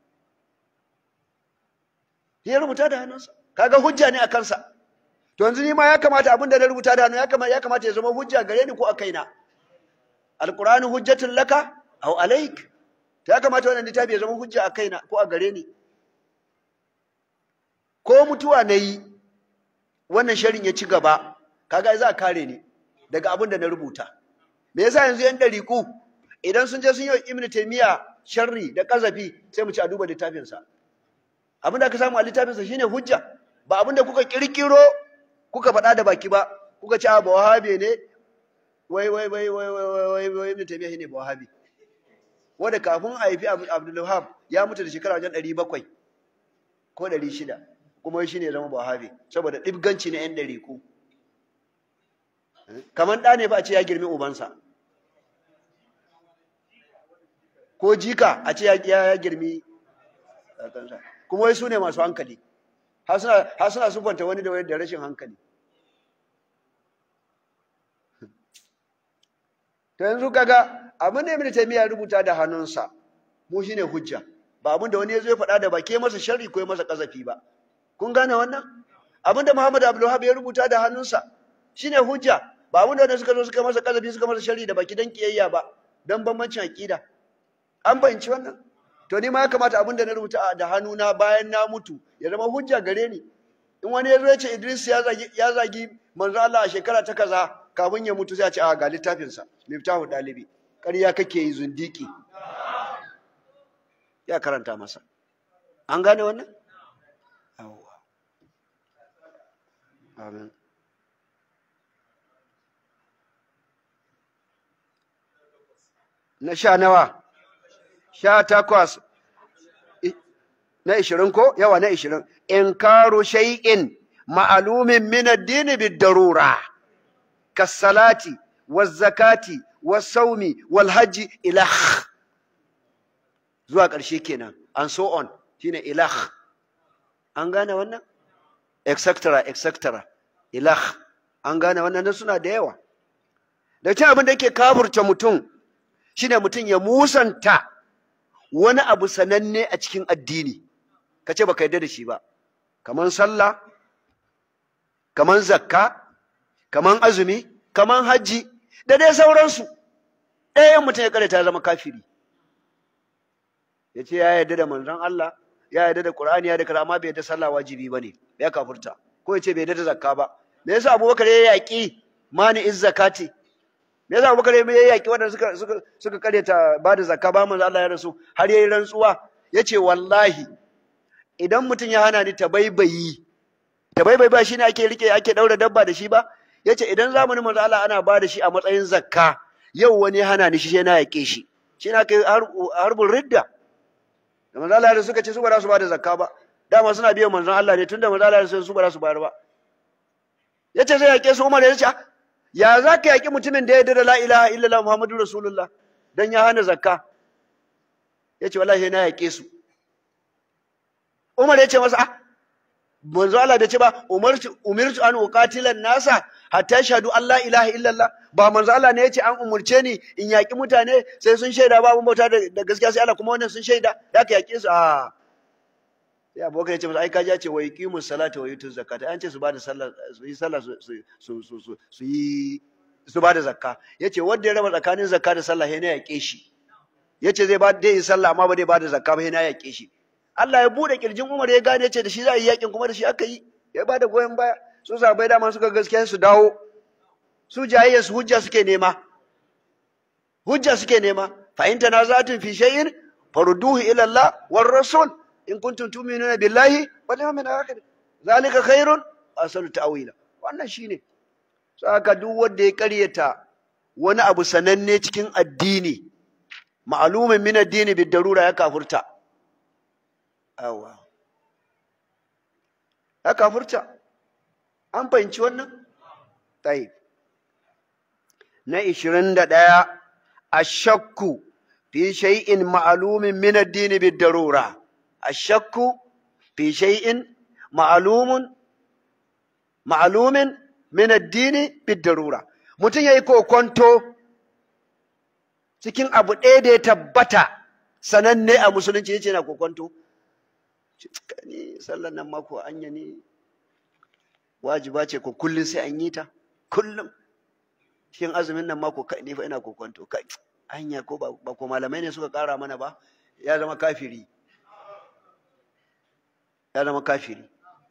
shi ya rubuta da hannunsa kaga hujja ne a kansa to yanzu ni ma ya kamata abin da na rubuta da hannu ya kamata ya kamata ya zama hujja gare ni ko a kaina alqur'anu hujjatun laka aw alaik to ya kamata wannan littafi ya zama hujja a kaina ko a gare ni ko mutuwa nayi wannan sharin ya ci gaba kaga za a kare ni daga abin da na rubuta me yasa yanzu yan dariku idan sun je sun yi ibnu taymiya sharri da kazafi sai mu ci a duba littafinsa abin da aka samu a littafinsa shine hujja ba abin da kuka kirkiro kuka faɗa da baki ba kuka ce ba wahabi ne wai wai wai wai wai wai wai wai ibnu taymiya shine ba wahabi wanda kafin a haifi abdul wahab ya mutu da shekara wajen 700 ko 600 kuma shi ne zama ba wahabi saboda dibganci na yan dariku kamar ɗa ne ba a ce ya girmi ubansa ko jika a ce ya girmi kansa kuma wai su ne masu hankali har suna sufanta wani da wani da rashin hankali to yanzu kaga abin da ibn taymiya rubuta da hannunsa mu shine hujja ba abin da wani ya zo ya faɗa da ba ke masa sharri ko ya masa kazafi ba kun gane wannan abin da Muhammad Abdul Wahab ya rubuta da hannunsa shine hujja ba abin da wani suka zo suka masa kazafi suka masa sharri da baki dan kiyayya ba dan bambancin aqida an bayanci wannan to ni ma ya kamata abin da na rubuta da hannuna bayan na mutu ya zama hujja gare ni in wani ya zo ya ce Idris ya zagi ya zagi manzo Allah a shekara ta kaza kafin ya mutu sai a ce a ga littafin sa miftahu dalibi ƙarya kake yi zundiki ya karanta masa an gane wannan yawwa amin na sha nawa sha takwas na ishirin ko yawa na ishirin in karu shay'in ma'alumin min addini bid-darura kas-salati waz-zakati was-sawmi wal-hajji ilah zuwa ƙarshe kenan and so on shine ilah an gane wannan etc etc ilah an gane wannan nan suna da yawa da cin abin da yake kafurta mutum shine mutum ya musanta wani abu sananne a cikin addini ka ce baka yarda da shi ba kaman sallah kaman zakka kaman azumi kaman hajji da dai sauransu ɗayan mutum ya kada ta zama kafiri ya ce ya yarda da manzon Allah ya yarda da Qur'ani ya da kaza amma bai yarda sallah wajibi bane ya kafurta ko ya ce bai yarda da zakka ba me yasa Abubakar ya yaki mani iz zakati me yasa Abubakar ya yaki wanda suka suka suka kareta ba da zakka ba manzon Allah ya rasu har yayi rantsuwa yace wallahi idan mutum ya hana ni tabaibayi tabaibayi ba shine ake rike ake daura dabba da shi ba yace idan zamanin manzon Allah ana ba da shi a matsayin zakka yau wani ya hana ni shi sai na yake shi shi na kai harbin ridda da manzo Allah da suka ce su ba za su ba da zakka ba dama suna biyan manzon Allah ne tunda manzo Allah ya su ba za su bayar ba yace zai yake su Umar ya ce ya za ka yaki mutumin da ya yarda da la ilaha illallah muhammadu rasulullah dan ya hana zakka yace wallahi na yake su Umar ya ce masa ah manzo Allah bai ce ba umirtu umirtu an uqatilan nasa hatta shahadu Allah ilaha illallah ba manzo Allah ne yace an umurce ni in yaki mutane sai sun shaida ba abun bauta da gaskiya sai Allah kuma wannan sun shaida ya ka yake su a sai abokan yace masa ai kaji ce wa yuqimu salata wa yutu zakata an ce su bada sallah su yi sallah su su su su su yi su bada zakka yace wanda ya raba tsakanin zakka da sallah sai na yake shi yace zai ba dai yi sallah amma ba dai bada zakka ba sai na yake shi Allah ya bude kirjin Umar ya gane ce da shi za a yi yakin kuma da shi aka yi ya bada goyon baya su sabai dama suka gaskiya su dawo su jayayya su hujja suke nema hujja suke nema fa in tanazatun fi shay'in farudduhu ila Allah war rasul in kuntum tu'minuna billahi wal yawmil akhir zalika khairun asanu ta'wila wannan shine saka duk wanda ya karyata wani abu sananne cikin addini ma'lumin min addini bid darura ya kafurta awa ya kafurta an fahimci wannan tayi na 21 ashakku fi shay'in ma'lumin min ad-din bid-darura ashakku fi shay'in ma'lumun ma'lumin min ad-din bid-darura mutum yayi kokonto cikin abu ɗaya da ya tabbata sananne a musulunci yace na kokonto ni sallan nan mako anya ne wajiba ce ko kullun sai an yi ta kullum shin azumin nan mako kai ne fa ina kokonto kai anya ko ba ko malamai ne suka kara mana ba ya zama kafiri ya zama kafiri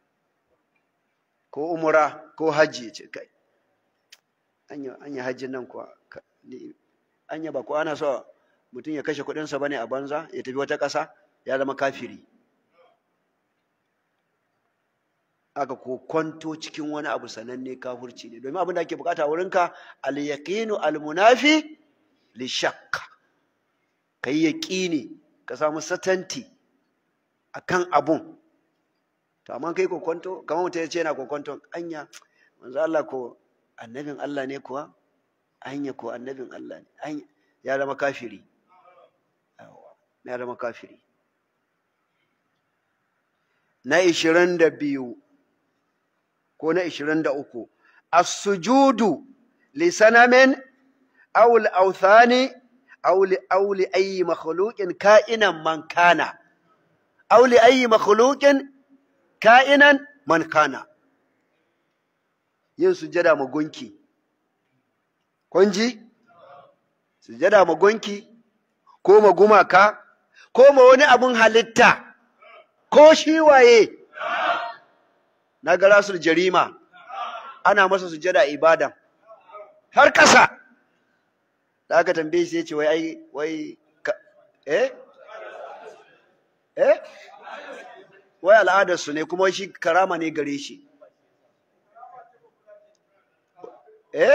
ko umura ko hajji ce kai anya anya hajjin nan kuwa anya ba ko ana so mutum ya kashe kuɗinsa bane a banza ya tafi wata ƙasa ya zama kafiri aka ko kwanto cikin wani abu sananne kafurci ne domin abin da ake bukata wurinka al-yaqinu al-munafi li shakk kai yaqini ka samu satanti akan abun to amma kai kokonto kamar mutum ya ce yana kokonto anya manzo Allah ko annabin Allah ne kuwa anya ko annabin Allah ne anya ya zama kafiri ya zama kafiri na ishirin da biyu ko na ishirin da uku as-sujudu li sanamin aw al-awthani auli auli ayi makhluqin ka'inan man kana auli ayi makhluqin ka'inan man kana yin sujada ma gunki kun ji sujada ma gunki ko ma gumaka ko ma wani abun halitta ko shi waye na ga rasul jarima ana masa sujada ibada har ƙasa da aka tambaye shi ya ce wai ai wai eh eh wai al'adarsu ne kuma shi karama ne gare shi eh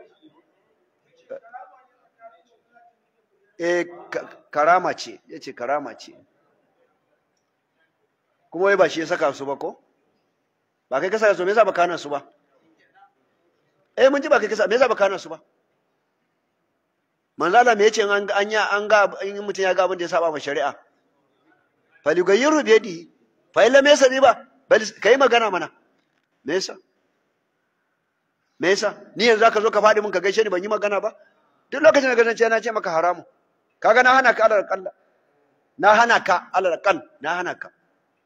eh karama ce ya ce karama ce kuma wai ba shi ya saka su ba ko ba kai ka saka su me yasa ba kana su ba eh mun ji ba kai ka saka me yasa ba kana su ba manzo Allah me yace an an ya an ga in mutum ya ga abin da ya saba ma shari'a falyugayyiru bi yadihi fa illa me yasa ba bal kai magana mana me yasa me yasa ni yanzu zaka zo ka faɗi mun ka gaishe ni ban yi magana ba duk lokacin da ganin na ce maka haramu kaga na hana ka alal qalla na hana ka alal qall na hana ka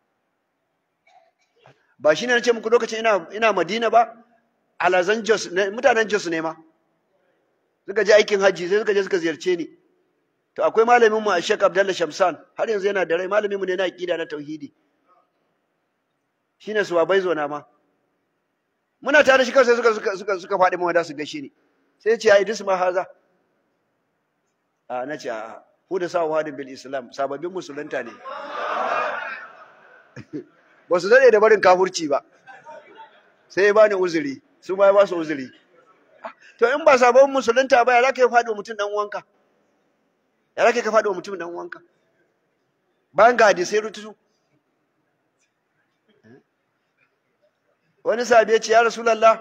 ba shine nace muku lokacin ina ina Madina ba alazan Jos mutanen Jos ne ma suka je aikin haji sai suka je suka ziyarce ni to akwai malamin mu Sheikh Abdullah Shamsan har yanzu yana da rai malamin mu ne na aqida na tauhidi shine su babai zo na ma muna tare shi kansa suka suka suka suka faɗi mu da su gaishe ni sai ya ce ai dis ma haza a na ce a hu da sa wahadin bil islam sababbin musulunta ne ba su daɗe da barin kafurci ba sai ya bani uzuri su ma ya ba su uzuri to in ba sabon musulunta ba ya za ka yi faɗo mutum ɗan uwanka ya za ka faɗo mutum ɗan uwanka bayan ga hadisai rututu wani sabi ya ce ya rasulallah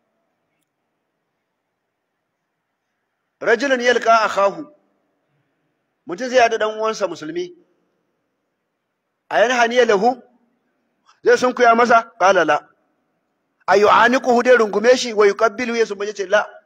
rajulun yalqa akahu mutum zai yada dan uwansa musulmi ayan haniya lahu zai sun kuya masa qala la ayu aniquhu dai rungume shi wa yuqabbilu yasu bace ce la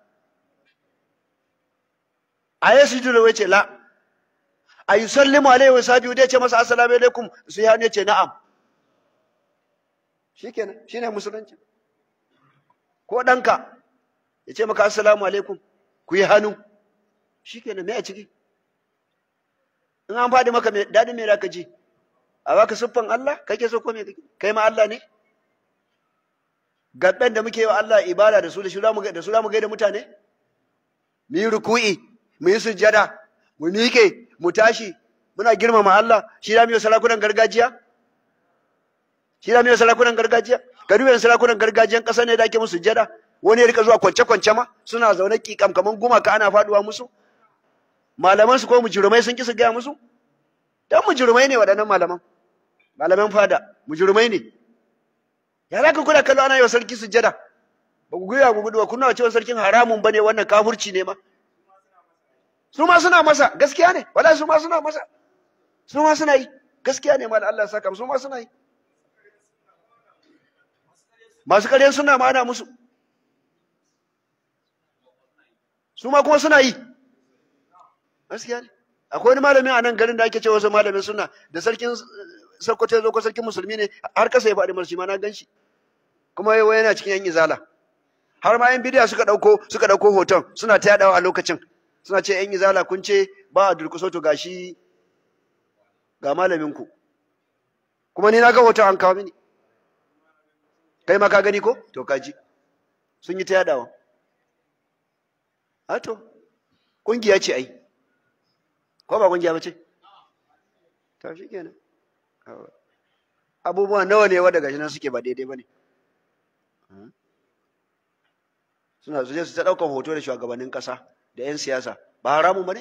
ayi sujudu wace la ayu sallimu alaihi wa sabiu dai ce masa assalamu alaikum sai ya ne ce na'am shikenan shine musulunci ko danka ya ce maka assalamu alaikum ku yi hannu shikenan me a ciki in an faɗi maka daɗin me ka ji a baka siffan Allah kake so ko me kake kai ma Allah ne gaɓɓen da muke yi wa Allah ibada da su da su da su mu gaida mutane mu yi ruku'i mu yi sujjada mu miƙe mu tashi muna girmama Allah shi da mu yi sarakunan gargajiya shi da mu yi sarakunan gargajiya ka duba sarakunan gargajiyan ƙasa ne da ake musu sujjada wani ya rika zuwa kwance-kwance ma suna zaune kikam kaman gumaka ana faduwa musu malaman su ko mujurumai sun ki su gaya musu dan mujurumai ne waɗannan malaman malaman fada mujurumai ne ya za ka kuna kallo ana yi wa sarki sujjada ba ku guya ku gudu ba kuna cewa sarkin haramun bane wannan kafurci ne ma su ma suna masa gaskiya ne wala su ma suna masa su ma suna yi gaskiya ne ma da Allah ya saka su ma suna yi masu ƙaryan suna ma ana musu su ma kuma suna yi gaskiya ne akwai wani malamin a nan garin da ake cewa wasu malamin suna da sarkin sarkoto ya zo ko sarkin musulmi ne har kasa ya faɗi marshi ma na gan shi kuma yau yana cikin yan izala har ma yan bidiya suka ɗauko suka ɗauko hoton suna ta yaɗawa a lokacin suna ce yan izala kun ce ba a durkuso to gashi ga malamin ku kuma ni na ga hoton an kawo mini kai ma ka gani ko to kaji sun yi ta yaɗawa Ato, ƙungiya ce ai, ko ba ƙungiya ba ce? Ta shi kenan. Abubuwa nawa ne wadda gashi nan suke ba daidai ba ne. Suna su je su ta ɗaukar hoto da shugabannin ƙasa da 'yan siyasa, ba haramun ba ne?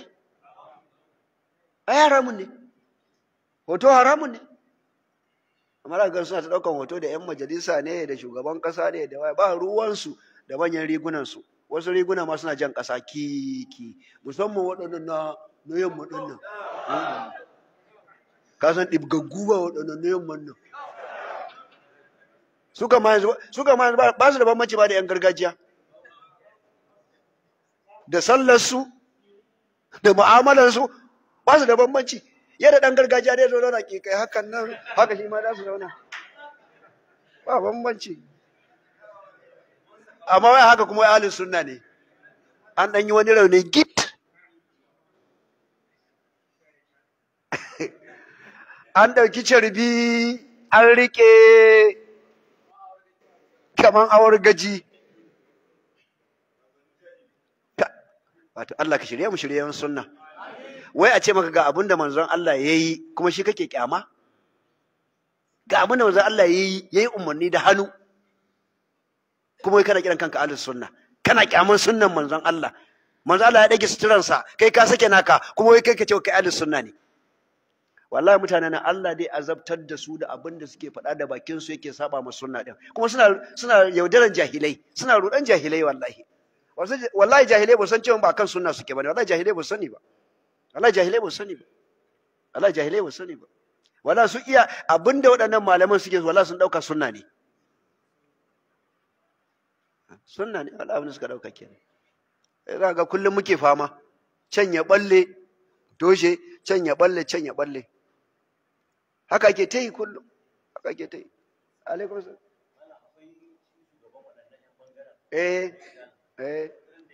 Ai haramun ne. Hoto haramun ne. Amma da suna ta ɗaukar hoto da 'yan majalisa ne da shugaban ƙasa ne da ba ruwansu da manyan rigunansu. wasu riguna ma suna jan ƙasa kiki musamman waɗannan na na yamma ɗin nan ka san ɗibgaggu ba waɗannan na yamman nan suka ma yanzu suka ma yanzu ba su da bambanci ba da yan gargajiya da sallar su da mu'amalar su ba su da bambanci yadda dan gargajiya dai zo zauna ke kai hakan nan haka shi ma za su zauna ba bambanci amma wai haka kuma wai ahlus sunna ne an dan yi wani rauni git an ɗauki carbi an riƙe kaman awar gaji wato Allah ka shirye mu shirye sunna wai a ce maka ga abin da manzon Allah ya yi kuma shi kake kyama ga abin da manzon Allah ya yi ya yi umarni da hannu kuma wai kana kiran kanka ahlus sunna kana kyaman sunnan manzon Allah manzon Allah ya dage suturansa kai ka sake naka kuma wai kai ka ce kai ahlus sunna ne wallahi mutanen nan Allah dai azabtar da su da abin da suke faɗa da bakin su yake saba ma sunna din kuma suna suna yaudaran jahilai suna rudan jahilai wallahi wallahi jahilai ba san cewa ba kan sunna suke bane wallahi jahilai ba sani ba wallahi jahilai ba sani ba wallahi jahilai ba sani ba wallahi su iya abinda waɗannan malaman suke wallahi sun dauka sunna ne sunna ne wallahi abin da suka dauka kenan za ga kullum muke fama can ya balle toshe can ya balle can ya balle haka ake ta yi kullum haka ake ta yi alaikum salam eh eh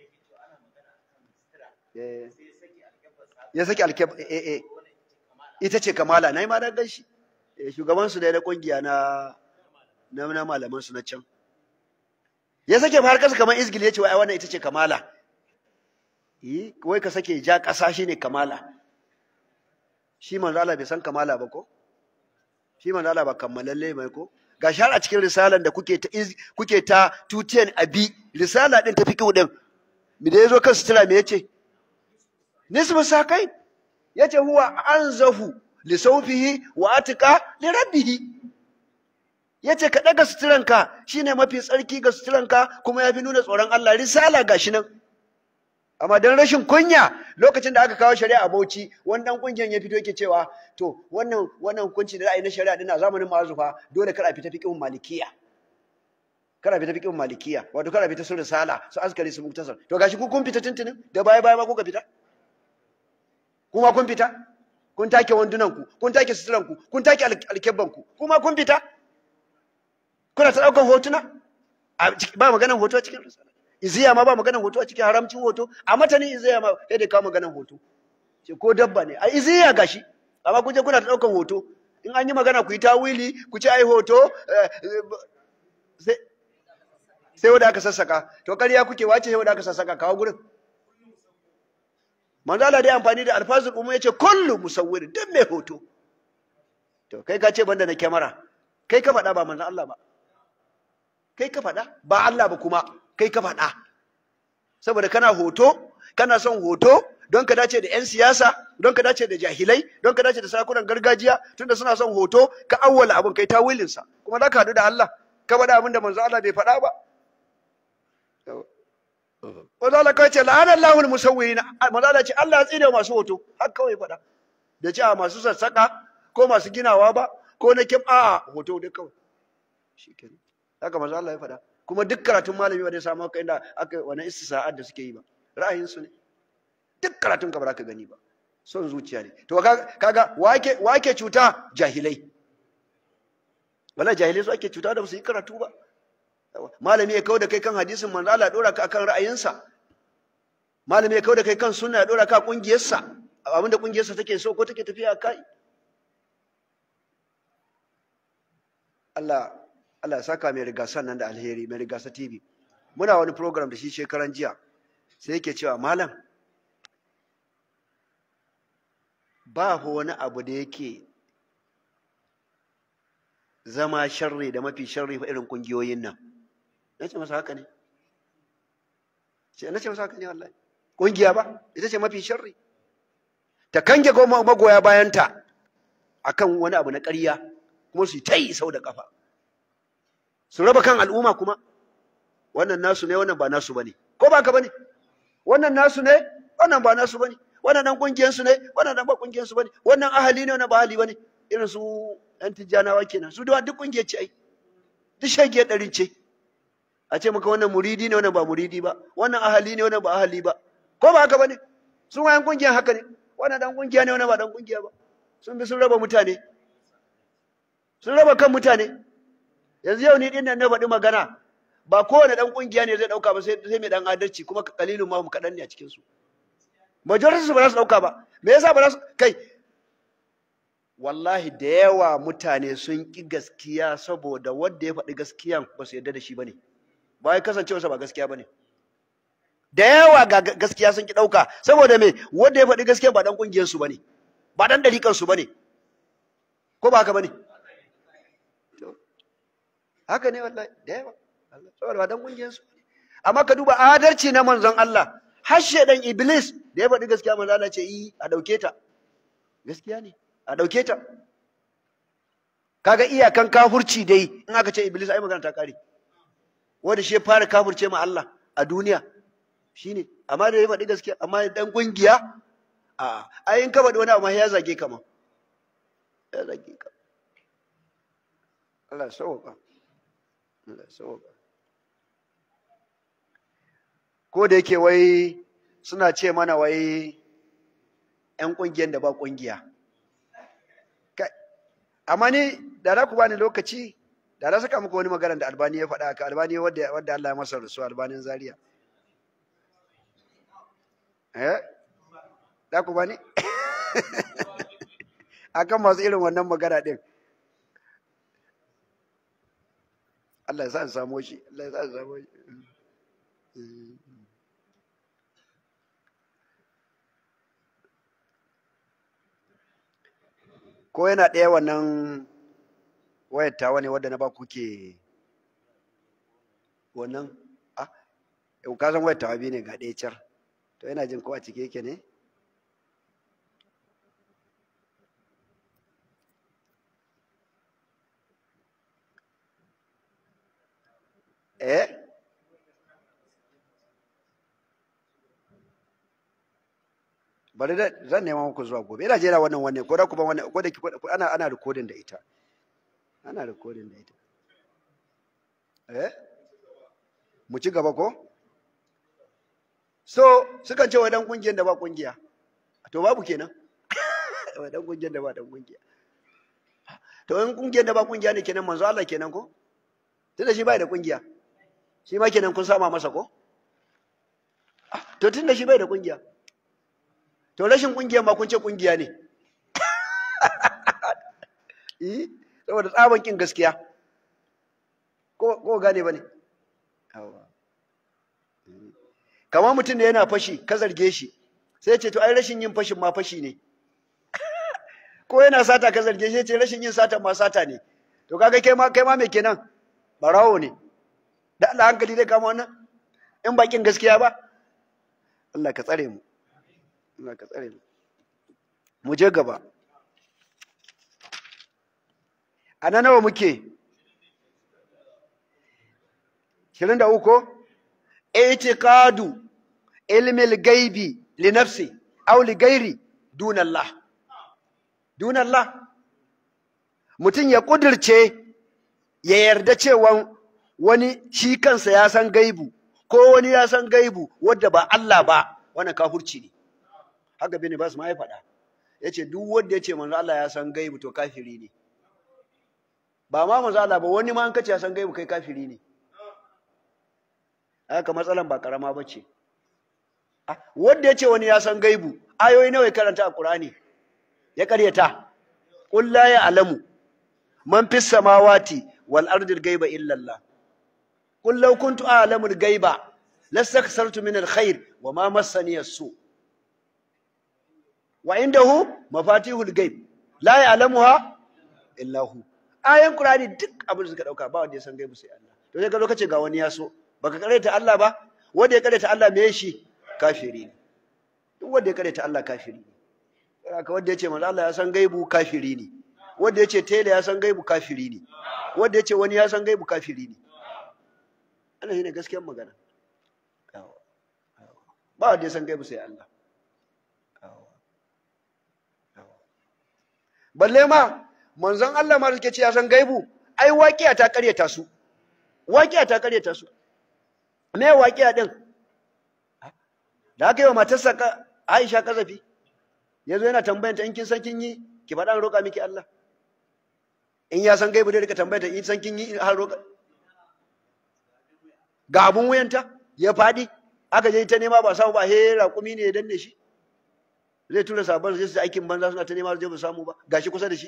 eh ya saki alkeb eh eh ita ce kamala na yi ma dan shi shugaban su da na kungiya na na na malaman su na can ya sake har kasa kamar izgil ya ce wai wannan ita ce kamala eh wai ka sake ja kasa shine kamala shi manzo Allah bai san kamala ba ko shi manzo Allah ba kammalalle mai ko ga har a cikin risalan da kuke ta kuke ta tutiyan abi risala din ta fiqhu din me da yazo kan sutura me yace nisbu sakai yace huwa anzahu li sawfihi wa atqa li rabbih yace ka daga suturanka shine mafi tsarki ga suturanka kuma yafi nuna tsoron Allah risala gashi nan amma don rashin kunya lokacin da aka kawo shari'a a Bauchi wannan kungiyar ya fito yake cewa to wannan wannan hukunci da ra'ayi na shari'a din a zamanin ma'azufa dole kar a fita fiqhun malikiya kar a fita fiqhun malikiya wato kar a fita sun risala su askari su muktasar to gashi ku kun fita tuntunin da baya baya ma kuka fita kuma kun fita kun take wandunan ku kun take suturan ku kun take alkebban ku kuma kun fita kuna ta daukan hotuna ba maganan hoto a cikin risala iziya ma ba maganan hoto a cikin haramcin hoto a matanin iziya ma sai da kawo maganan hoto ce ko dabba ne a iziya gashi amma kuje kuna ta daukan hoto in an yi magana ku yi tawili ku ci ai hoto sai wanda aka sassaka to ƙarya kuke wace sai wanda aka sassaka kawo gurin manzo Allah dai amfani da alfazul umma yace kullu musawwir duk mai hoto to kai ka ce banda na kyamara kai ka faɗa ba manzo Allah ba kai ka faɗa ba Allah ba kuma kai ka faɗa saboda kana hoto kana son hoto don ka dace da 'yan siyasa don ka dace da jahilai don ka dace da sarakunan gargajiya tunda suna son hoto ka awwala abin kai tawilinsa kuma za ka haɗu da Allah ka faɗa abin da manzo Allah bai faɗa ba Manzo Allah kawai ce la'anar lahul musawwirin manzo Allah ce Allah ya tsine masu hoto har kawai faɗa da ce a masu sassaka ko masu ginawa ba ko na kim a hoto dai kawai shikenan haka manzo Allah ya faɗa kuma duk karatun malami ba zai samu haka inda aka wani istisa'at da suke yi ba ra'ayinsu ne duk karatun ka ba za ka gani ba son zuciya ne to kaga wake wake cuta jahilai wala jahilai su ake cuta da su yi karatu ba malami ya kawo da kai kan hadisin manzo Allah dora ka akan ra'ayinsa malami ya kawo da kai kan sunna ya dora ka kungiyarsa abinda kungiyarsa take so ko take tafiya kai Allah Allah ya saka mai rigasan nan da alheri mai rigasa TV muna wani program da shi shekaran jiya sai yake cewa malam ba wani abu da yake zama sharri da mafi sharri fa irin kungiyoyin nan na ce masa haka ne na ce masa haka ne wallahi kungiya ba ita ce mafi sharri ta kange magoya bayanta akan wani abu na ƙarya kuma su ta yi sau da ƙafa su raba kan al'umma kuma wannan nasu ne wannan ba nasu bane ko ba ka bane wannan nasu ne wannan ba nasu bane wannan dan kungiyar su ne wannan dan ba kungiyar su bane wannan ahali ne wannan ba ahali bane irin su ɗan tijjanawa kenan su da duk kungiyar ce ai duk shagiyar ɗarin ce a ce maka wannan muridi ne wannan ba muridi ba wannan ahali ne wannan ba ahali ba ko ba haka bane sun wayan kungiyan haka ne wani dan kungiya ne wani ba dan kungiya ba sun bi sun raba mutane sun raba kan mutane yanzu yau ni din nan na faɗi magana ba kowane dan kungiya ne zai dauka ba sai sai mai dan adalci kuma kalilun ma mu kadan ne a cikin su majority su ba za su dauka ba me yasa ba za su kai wallahi da yawa mutane sun ki gaskiya saboda wanda ya faɗi gaskiyan ba su yarda da shi bane ba ya kasancewarsa ba gaskiya bane da yawa ga gaskiya sun ki dauka saboda me wanda ya faɗi gaskiya ba dan kungiyar su bane ba dan dalikan su bane ko ba haka bane haka ne wallahi da yawa saboda ba dan kungiyar su amma ka duba adalci na manzon Allah har shedan iblis da ya faɗi gaskiya manzon Allah ce yi a dauke ta gaskiya ne a dauke ta kaga iyakan kafurci dai in aka ce iblis ai magana ta kare wanda shi ya fara kafurce ma Allah a duniya shine amma da ya faɗi gaskiya amma dan kungiya a ai in ka faɗi wani amma ya zage ka ma ya zage ka Allah sauka Allah sauka ko da yake wai suna ce mana wai ƴan ƙungiyar da ba ƙungiya amma ni da za ku bani lokaci da na saka muku wani magana da albani ya faɗa haka albani wadda wadda Allah ya masa rusu albanin zaria eh da ku bani akan masu irin wannan magana din Allah ya sa in samu shi Allah ya sa in samu shi ko yana ɗaya wannan wayar tawa ne wadda na ba kuke wannan ah yau ka san wayar tawa biyu ne ga ɗaya car to yana jin ko a cike yake ne eh bari da zan nema muku zuwa gobe ina jera wannan wannan ko da ku ban wannan ko da ana ana recording da ita ana recording da ita eh mu ci gaba ko so sukan ce wa dan kungiyar da ba kungiya to babu kenan wa dan kungiyar da ba dan kungiya to in kungiyar da ba kungiya ne kenan manzo Allah kenan ko tunda shi bai da kungiya shi ma kenan kun sama masa ko to tunda shi bai da kungiya to rashin kungiya ma kun ce kungiya ne eh saboda tsaban kin gaskiya ko ko gane bane yawa kamar mutum da yana fashi ka zarge shi sai ce to ai rashin yin fashin ma fashi ne ko yana sata ka zarge shi ce rashin yin sata ma sata ne to kaga kai ma kai ma me kenan barawo ne da Allah hankali zai kama wannan in bakin gaskiya ba Allah ka tsare mu Allah ka tsare mu mu je gaba ana nawa muke 23 ko i'tiqadu ilmi al-ghaibi li nafsi aw li ghairi dun Allah dun Allah mutum ya kudirce ya yarda cewa wani shi kansa ya san gaibu ko wani ya san gaibu wadda ba Allah ba wannan kafurci ne haka bane ba su ma ya faɗa yace duk wanda yace manzo Allah ya san gaibu to kafiri ne ba ma manzo Allah ba wani ma an kace ya san gaibu kai kafiri ne haka matsalan ba karama bace wanda yace wani ya san gaibu ayoyi nawa ya karanta a Qur'ani ya karyata qul la ya'lamu man fis samawati wal ardi ghaiba illa Allah qul law kuntu a'lamu al ghaiba lastakthartu min al khair wa ma massani as-su wa indahu mafatihul ghaib la ya'lamuha illa hu ayan qur'ani duk abin da suka dauka ba wanda ya san gaibu sai Allah to sai ka zo kace ga wani ya so baka karanta Allah ba wanda ya karanta Allah me shi kafiri ne duk wanda ya karanta Allah kafiri ne haka wanda ya ce manzo Allah ya san gaibu kafiri ne wanda ya ce tele ya san gaibu kafiri ne wanda ya ce wani ya san gaibu kafiri ne Allah shine gaskiyar magana ba wanda ya san gaibu sai Allah balle ma manzon Allah ma suke ce ya san gaibu ai waqiya ta karyata su waqiya ta karyata su me waqiya din da aka yi wa matarsa Aisha kazafi yazo yana tambayanta in kin san kin yi ki faɗa roƙa miki Allah in ya san gaibu dai rika tambayanta in san kin yi har roƙa ga abun wuyanta ya faɗi aka je ta nema ba samu ba he raƙumi ne ya danne shi zai tura sabon zai su aikin banza suna ta nema zai ba samu ba gashi kusa da shi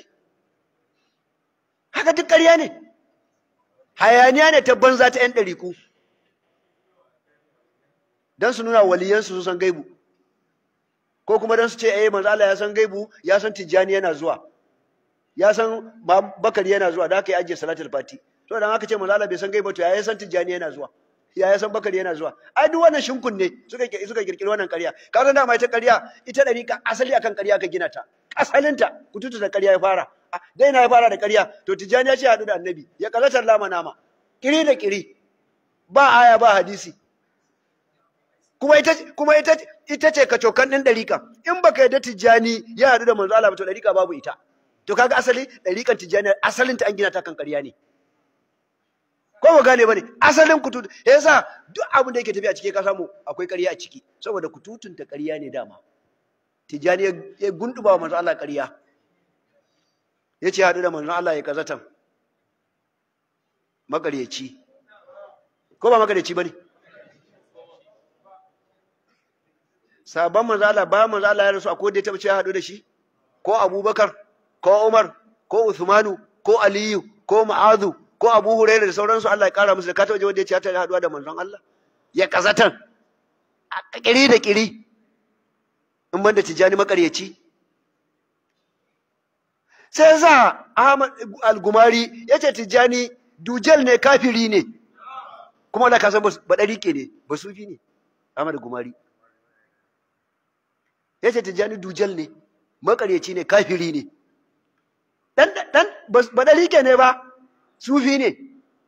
haka duk ƙarya ne hayaniya ne ta banza ta 'yan ɗariku don su nuna waliyansu su san gaibu ko kuma don su ce eh manzo Allah ya san gaibu ya san tijjani yana zuwa ya san bakari yana zuwa da haka ya ajiye salatul fati to dan haka ce manzo Allah bai san gaibu to ya san tijjani yana zuwa ya ya san bakari yana zuwa ai duk wannan shinkun ne suka suka kirkiri wannan ƙarya ka san dama ita ƙarya ita dariƙa asali akan ƙarya ka gina ta asalinta kututu da ƙarya ya fara dai na ya fara da ƙarya to tijjani ya ce haɗu da annabi ya kalatar lama nama kiri da kiri ba aya ba hadisi kuma ita kuma ita ita ce kacokan din dariƙa in baka yadda tijjani ya haɗu da manzo Allah ba to dariƙa babu ita to kaga asali dariƙan tijjani asalin ta an gina ta kan ƙarya ne ko ba gane bane asalin kututu yasa duk abin da yake tafiya ciki ka samu akwai ƙarya a ciki saboda kututun ta ƙarya ne dama tijjani ya gunduba wa manzo Allah ƙarya ya ce haɗu da manzon Allah ya kazatan makaryaci ko ba makaryaci ba ne sabon manzon Allah ba manzon Allah ya rasu akwai da ya taɓa ce haɗu da shi ko abubakar ko umar ko usmanu ko aliyu ko ma'azu ko abu huraira da sauransu Allah ya ƙara musu da ka taɓa wanda ya ce ya taɓa haɗuwa da manzon Allah ya kazatan a ƙiri da ƙiri in banda tijjani makaryaci sai sa Ahmad al-Gumari yace Tijjani dujal ne kafiri ne kuma Allah ka san ba ke ne ba sufi ne Ahmad al-Gumari yace Tijjani dujal ne makaryaci ne kafiri ne dan dan ba ke ne ba sufi ne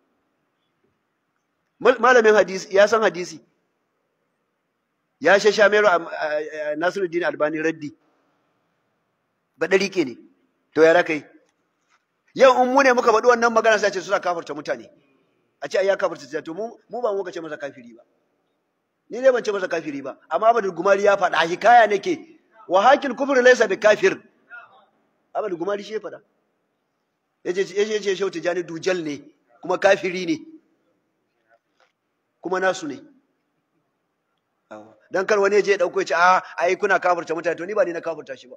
malamin hadisi ya san hadisi ya shasha mero Nasiruddin Albani raddi ba ke ne to ya raka yi yau in mu ne muka faɗi wannan magana sai ce suna kafarta mutane a ce ai ya kafarta ta to mu mu ba mu ka ce masa kafiri ba ni ne ban ce masa kafiri ba amma Abdul Gumari ya faɗa hikaya nake wa hakil kufr laysa bi kafir Abdul Gumari shi ya faɗa yace yace yace shau tijani dujal ne kuma kafiri ne kuma nasu ne dan kar wani ya je ya dauko ya ce a ai kuna kafarta mutane to ni ba ni na kafarta shi ba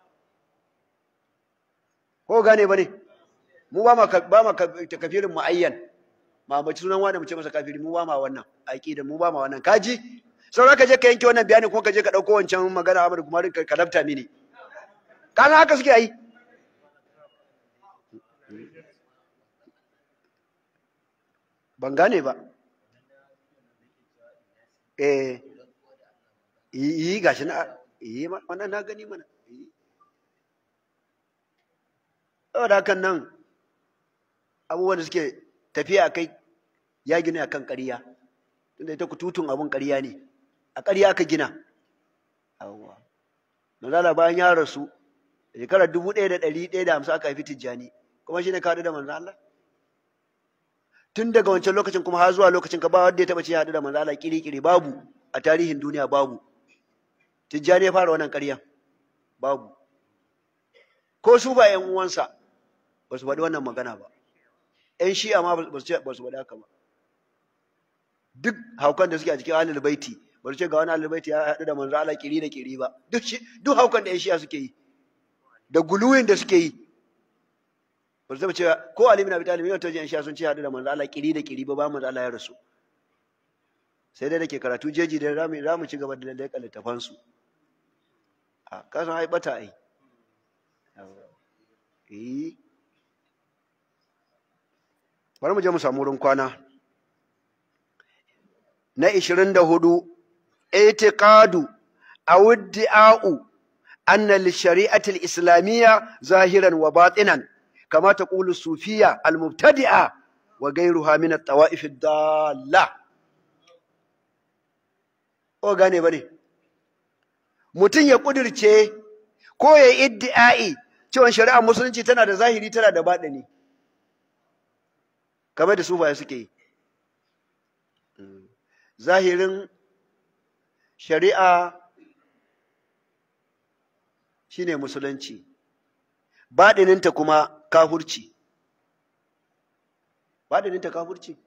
ko gane ba ne mu ba ma ba ma kafirin muayyan ma mace sunan wani mu ce masa kafiri mu ba ma wannan aqida mu ba ma wannan kaji sauran ka je ka yanke wannan bayani ko ka je ka dauko wancan magana Ahmad kuma ka lafta mini kana haka suke yi ban gane ba eh yi gashi na yi wannan na gani mana saboda hakan nan abubuwan da suke tafiya a kai ya gina a kan ƙarya tunda ita kututun abun ƙarya ne a ƙarya aka gina awwa manzala bayan ya rasu shekarar dubu ɗaya da ɗari ɗaya da hamsin aka haifi tijjani kuma shi ne ka haɗu da manzan Allah tun daga wancan lokacin kuma har zuwa lokacin ka ba wanda ya taɓa ce ya haɗu da manzan Allah kiri-kiri babu a tarihin duniya babu tijjani ya fara wannan ƙaryan babu ko su ba ‘yan uwansa ba su faɗi wannan magana ba ‘yan shi'a ma ba su faɗi haka ba duk haukan da suke a cikin ahlul baiti ba su ce ga wani ahlul baiti ya haɗu da manzo Allah kiri da kiri ba duk duk haukan da ‘yan shi'a suke yi da guluwin da suke yi ba su taɓa cewa ko Ali bin Abi Talib yau ta ‘yan shi'a sun ce haɗu da manzo Allah kiri da kiri ba ba manzo Allah ya rasu sai dai da ke karatu jeji da za mu ci gaba da leƙa littafansu a kasan ai bata ai eh bari mu je mu samu wurin kwana na 24 i'tiqadu aw iddi'a'u anna lishari'ati al-islamiyya zahiran wa batinan kama taqulu sufiyya al-mubtadi'a wa ghayruha min at-tawa'if ad-dalla o gane bane mutum ya kudirce ko ya iddi'ai cewa shari'ar musulunci tana da zahiri tana da baɗini kamar da sufaye suke yi zahirin shari'a shine musulunci baɗininta kuma kafurci baɗininta kafurci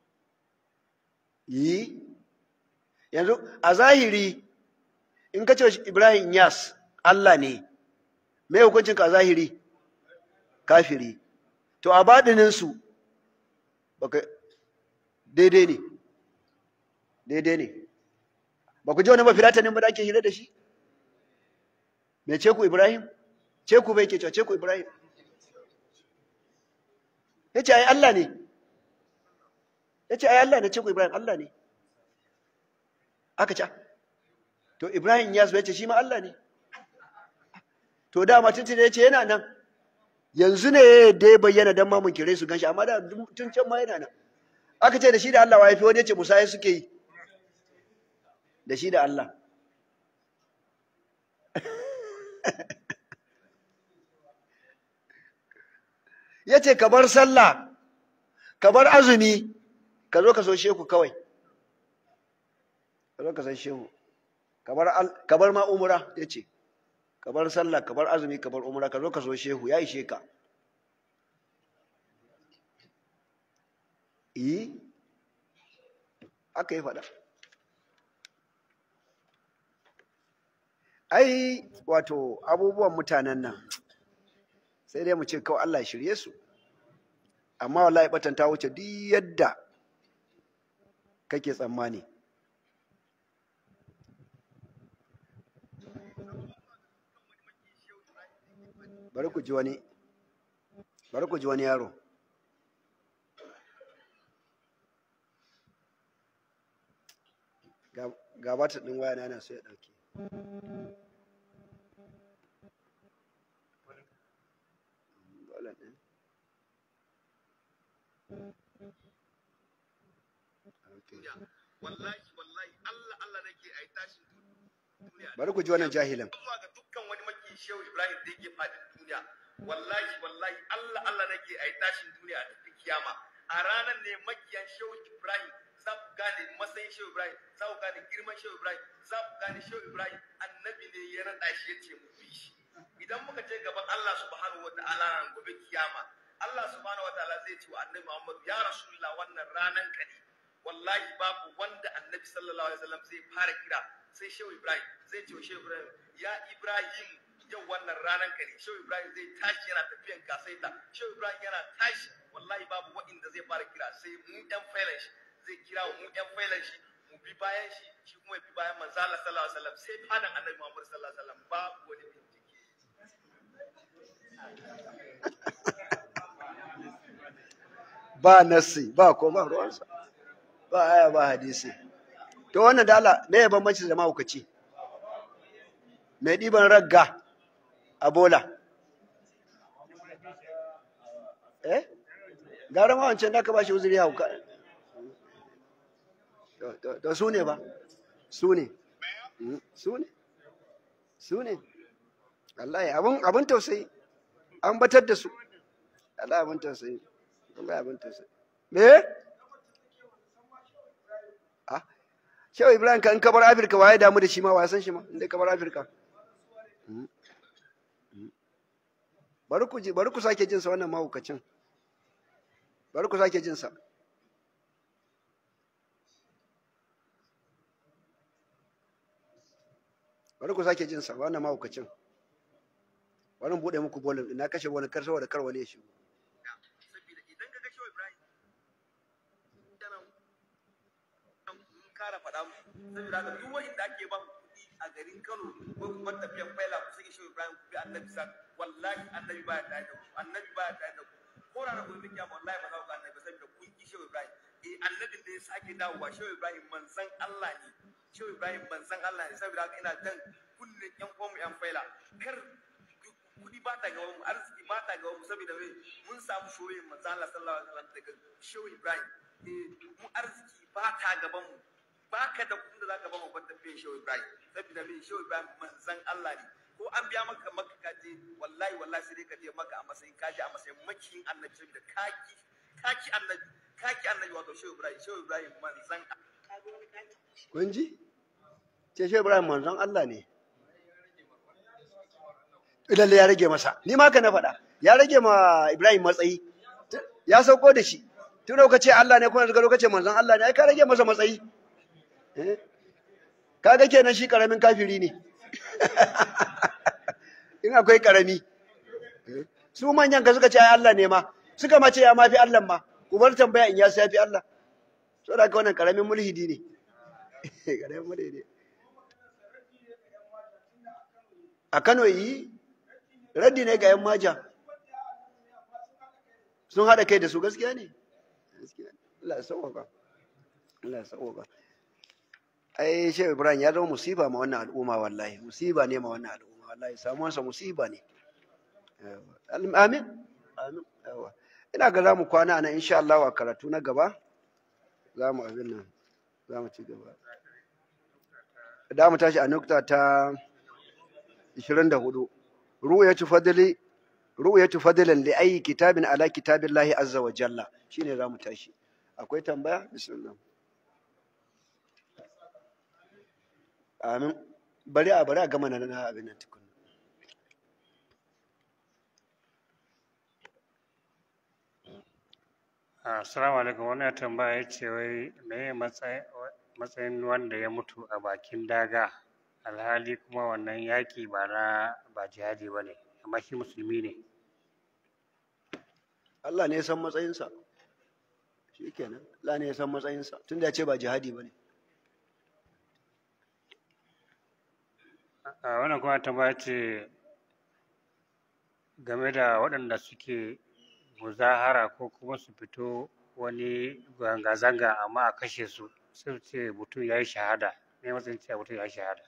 yi yanzu a zahiri in ka ce ibrahim yas allah ne mai hukuncinka a zahiri kafiri to a baɗininsu baka daidai ne daidai ne ba ku ji wani mafilatanin ba da ake hira da shi me ce ku ibrahim ce ku bai ke cewa ce ku ibrahim ya ce ai allah ne ya ce ai allah ne ce ku ibrahim allah ne aka ce to ibrahim ya ce shi ma allah ne to dama tuntun ya ce yana nan yanzu ne da ya bayyana don mamun kire su ganshi amma da tun can ma yana nan aka ce da shi da Allah wa yafi wani ya ce musa ya suke yi da shi da Allah ya ce ka bar sallah ka bar azumi ka zo ka so shehu kawai ka zo ka san shehu ka bar ma umura ya ce ka bar sallah ka bar azumi ka bar umra ka zo ka so shehu ya ishe ka yi aka yi faɗa ai wato abubuwan mutanen nan sai dai mu ce kawai Allah shirye su amma wallahi batan ta wuce duk yadda kake tsammani bari ku ji wani bari ku ji wani yaro ga bata ɗin waya na yana so ya ɗauke wallahi wallahi Allah Allah nake ai tashin duniya bari ku ji wannan jahilin zuwa ga dukkan wani maki shehu Ibrahim da yake fadin duniya wallahi wallahi Allah Allah nake ai tashin duniya a cikin kiyama a ranar ne makiyan shehu Ibrahim za ku gane matsayin shehu Ibrahim za ku gane girman shehu Ibrahim za ku gane shehu Ibrahim annabi ne ya rada shi yace mu bi shi idan muka je gaban Allah subhanahu wataala ran gobe kiyama Allah subhanahu wataala zai ce wa annabi Muhammad ya rasulullah wannan ranan ka ne wallahi babu wanda annabi sallallahu alaihi wasallam zai fara kira sai shehu ibrahim zai ce wa shehu ibrahim ya ibrahim yau wannan ranar ka ne shehu ibrahim zai tashi yana tafiyan kasaita shehu ibrahim yana tashi wallahi babu wa'inda zai fara kira sai mu yan failan shi zai kira mu yan failan shi mu bi bayan shi shi kuma ya bi bayan manzo Allah sallallahu alaihi wasallam sai fadan annabi Muhammad sallallahu alaihi wasallam babu wani bincike ba nassi ba ko ba ruwansa ba aya ba hadisi to wannan da Allah me ya bambanci da mahaukaci mai ɗiban ragga a bola eh gara ma wancan da ka ba shi uzuri hauka to su ne ba su ne su ne su ne wallahi abin abin tausayi an batar da su wallahi abin tausayi wallahi abin tausayi me ah shehu ibrahim kan kabar afirka waye damu da shi ma wa san shi ma inda kabar afirka bari ku ji bari ku sake jin sa wannan mahaukacin bari ku sake jin sa bari ku sake jin sa wannan mahaukacin bari mu bude muku bolin na kashe wani kar saboda kar wani ya shigo saboda idan ka ga shehu ibrahim yana mun kara faɗa mu saboda haka duk wanda ake ba kuɗi a garin Kano ko kuma tafiyan faila ku sai shehu ibrahim ku bi annabi sa wallahi annabi baya tare da ku annabi baya tare da ku ko ranar gobe kiyama wallahi ba za ku ga annabi ba saboda kun ki shehu ibrahim eh annabin da ya sake dawowa shehu ibrahim manzon Allah ne shehu ibrahim manzon Allah ne saboda haka ina jan kunnen yan uwanmu yan faila kar kuɗi ba ta gaban mu arziki ba ta gaban mu saboda me mun samu shoyin manzo Allah sallallahu alaihi wasallam daga shehu Ibrahim eh mu arziki ba ta gaban mu baka da kuɗin da zaka ba mu ban tafiyan shehu Ibrahim saboda me shehu Ibrahim manzon Allah ne ko an biya maka maka ka je wallahi wallahi sai dai ka je maka a matsayin ka je a matsayin makiyin annabi saboda kaki kaki annabi kaki annabi wato shehu Ibrahim shehu Ibrahim manzon kun ji ce shehu ibrahim manzon Allah ne lalle ya rage masa ni ma ka na faɗa ya rage ma Ibrahim matsayi ya sauko da shi tun da ce Allah ne kuma yanzu ka ce manzon Allah ne ai ka rage masa matsayi eh kaga kenan shi karamin kafiri ne in akwai karami su manyan ka suka ce ai Allah ne ma suka ma ce ya mafi Allah ma ku bar tambaya in ya sai fi Allah so da wannan karamin mulhidi ne karamin mulhidi a Kano yi raddi ne ga yan maja sun haɗa kai da su gaskiya ne Allah ya sauwaka Allah ya sauwaka ai shehu ibrahim ya zama musiba ma wannan al'umma wallahi musiba ne ma wannan al'umma wallahi samuwansa musiba ne amin amin yawa ina ga za mu kwana nan insha Allah a karatu na gaba za mu abin nan za mu ci gaba da mu tashi a nukta ta 24 ru'yatu fadli ru'yatu fadlan li ayi kitabin ala kitabillahi azza wa jalla shine za mu tashi akwai tambaya bismillah amin bari a bari a gama na abin nan tukun Assalamu alaikum wani ya tambaya ya ce wai meye matsayin wanda ya mutu a bakin daga alhali kuma wannan yaƙi ba na ba jihadi ba ne amma shi musulmi ne Allah ne ya san matsayinsa shi kenan Allah ne ya san matsayinsa tunda ya ce ba jihadi ba ne a wannan kuma tambaya ce game da waɗanda suke muzahara ko kuma su fito wani zanga-zanga amma a kashe su sai ce mutum ya yi shahada ne matsayin cewa mutum ya yi shahada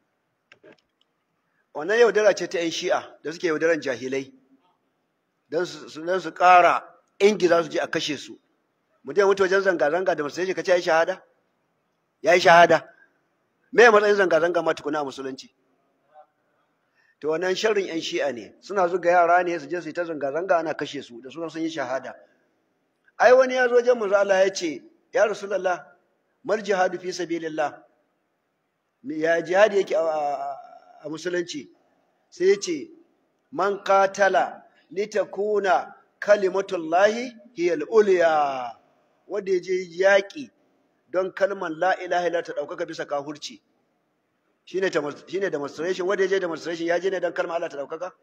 wannan yaudara ce ta 'yan shi'a da suke yaudaran jahilai don su ƙara ingiza su je a kashe su mutum ya mutu wajen zanga-zanga da musulunci ka ce ya yi shahada ya yi shahada me matsayin zanga-zanga ma tukuna a musulunci to wannan sharrin 'yan shi'a ne suna zuga yara ne su je su yi ta zanga-zanga ana kashe su da sunan sun yi shahada ai wani ya zo wajen manzo Allah ya ce ya rasulullah mal jihadu fi sabilillah ya jihadi yake a musulunci sai ya ce man qatala litakuna kalimatullahi hiya al-ulya wanda yaje yaki don kalmar la ilaha illa ta daukaka bisa kafirci shine shine demonstration wanda yaje demonstration ya je ne don kalmar Allah ta daukaka